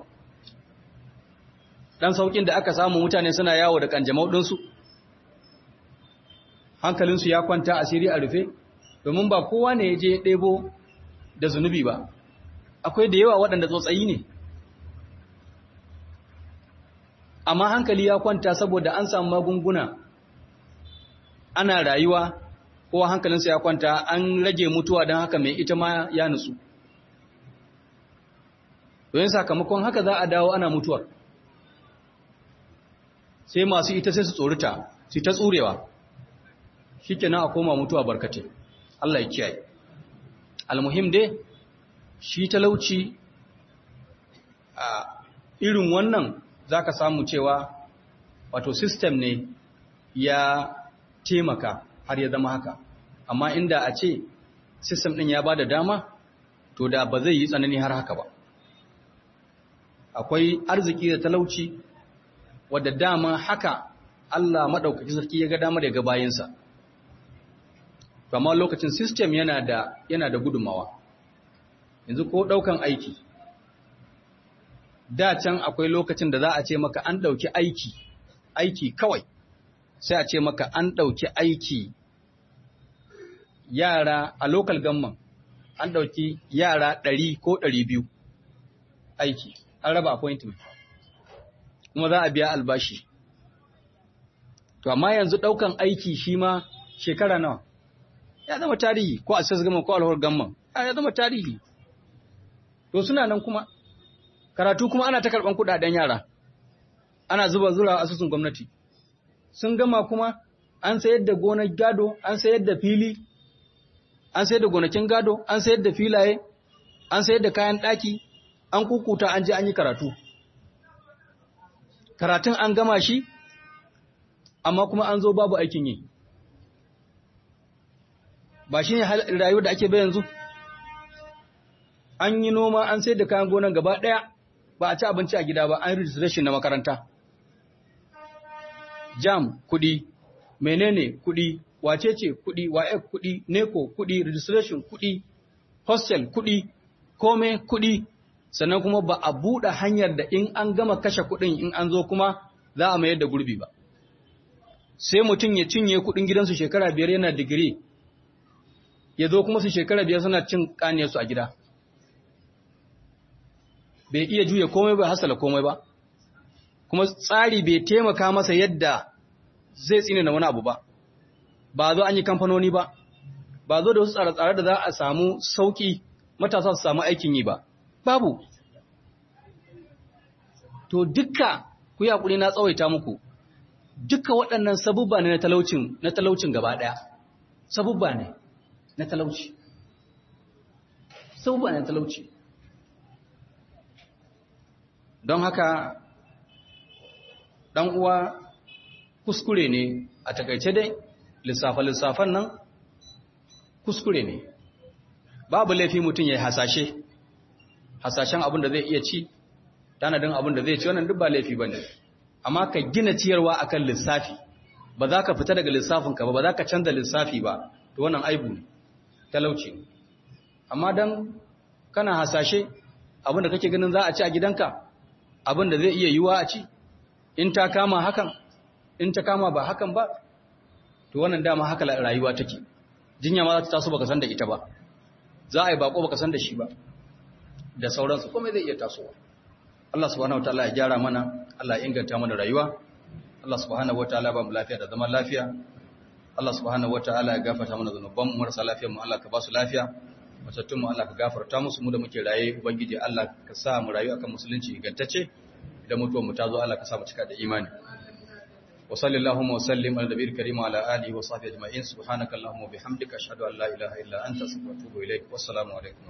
ɗan sauƙin da aka samu mutane suna yawo da ƙanjamau ɗinsu hankalinsu ya kwanta asiri a rufe domin ba kowa ne ya je ɗebo da zunubi ba akwai da yawa waɗanda tsotsayi ne amma hankali ya kwanta saboda an samu magunguna ana rayuwa kowa hankalinsa ya kwanta an rage mutuwa don haka mai ita ma ya nutsu domin sakamakon haka za a dawo ana mutuwar sai masu ita sai su tsorita su ta tsurewa shi kenan a koma mutuwa barkate Allah ya kiyaye almuhim dai shi talauci a irin wannan za ka samu cewa wato system ne ya taimaka har ya zama haka amma inda a ce system din ya bada dama to da ba zai yi tsanani har haka ba akwai arziki da talauci wadda dama haka Allah maɗaukaki sarki ya ga damar ya ga bayansa kamar lokacin system yana da yana da gudunmawa yanzu ko ɗaukan aiki da can akwai lokacin da za a ce maka an ɗauki aiki aiki kawai sai a ce maka an ɗauki aiki yara a local gamman an ɗauki yara ɗari ko ɗari biyu aiki an raba appointment kuma za a biya albashi to amma yanzu ɗaukan aiki shi ma shekara nawa ya zama tarihi ko a gamman ko alhawar gamman ya zama tarihi to suna nan kuma karatu kuma ana ta karɓan kuɗaɗen yara ana zuba zura asusun gwamnati sun gama kuma an sayar da gonar gado an sayar da fili an sayar da gonakin gado an sayar da filaye an sayar da kayan ɗaki an kukuta an je an yi karatu karatun an gama shi amma kuma an zo babu aikin yi ba shi ne rayuwar da ake bai yanzu an yi noma an sayar da kayan gonan gaba ɗaya ba a ci abinci a gida ba an registration na makaranta jam kuɗi menene kuɗi wacece kuɗi waye kuɗi neko kuɗi registration kuɗi hostel kuɗi kome kuɗi sannan kuma ba a buɗe hanyar da in an gama kashe kuɗin in an zo kuma za a mayar da gurbi ba sai mutum ya cinye kuɗin gidansu shekara biyar yana digiri ya zo kuma su shekara biyar suna cin ƙaniyarsu a gida bai iya juya komai bai hasala komai ba kuma tsari bai taimaka masa yadda zai tsine na wani abu ba ba zo an yi kamfanoni ba ba zo da wasu tsare-tsare da za a samu sauki matasa su samu aikin yi ba babu to dukka ku yi hakuri na tsawaita muku dukka waɗannan sabubba ne na talaucin na talaucin gaba ɗaya sabubba ne na talauci sabubba ne na talauci don haka ɗan uwa kuskure ne a takaice dai lissafa-lissafan nan kuskure ne babu laifi mutum ya yi hasashe hasashen abin da zai iya ci tanadin abin da zai ci wannan duk ba laifi ba ne amma ka gina ciyarwa akan lissafi ba za ka fita daga lissafinka ba ba za ka canza lissafi ba to wannan aibu ne talauci ne amma don kana hasashe abin da kake ganin za a ci a gidanka abin da zai iya yiwa a ci in ta kama hakan in ta kama ba hakan ba to wannan dama haka rayuwa take jinya ma za ta taso baka san da ita ba za a yi bako baka san da shi ba da sauransu komai zai iya tasowa Allah subhanahu wataala ya gyara mana Allah ya inganta mana rayuwa Allah subhanahu wataala ba mu lafiya da zaman lafiya Allah subhanahu wataala ya gafarta mana zanuban mu marasa lafiyar mu Allah ka ba su lafiya matattun mu Allah ka gafarta musu mu da muke raye ubangiji Allah ka sa mu rayu akan musulunci ingantacce idan mutuwar mu ta zo Allah ka sa mu cika da imani wa sallallahu wa sallim ala nabiyil karim wa ala alihi wa sahbihi ajma'in subhanaka allahumma wa bihamdika ashhadu an la ilaha illa anta astaghfiruka wa atubu ilaik wassalamu alaikum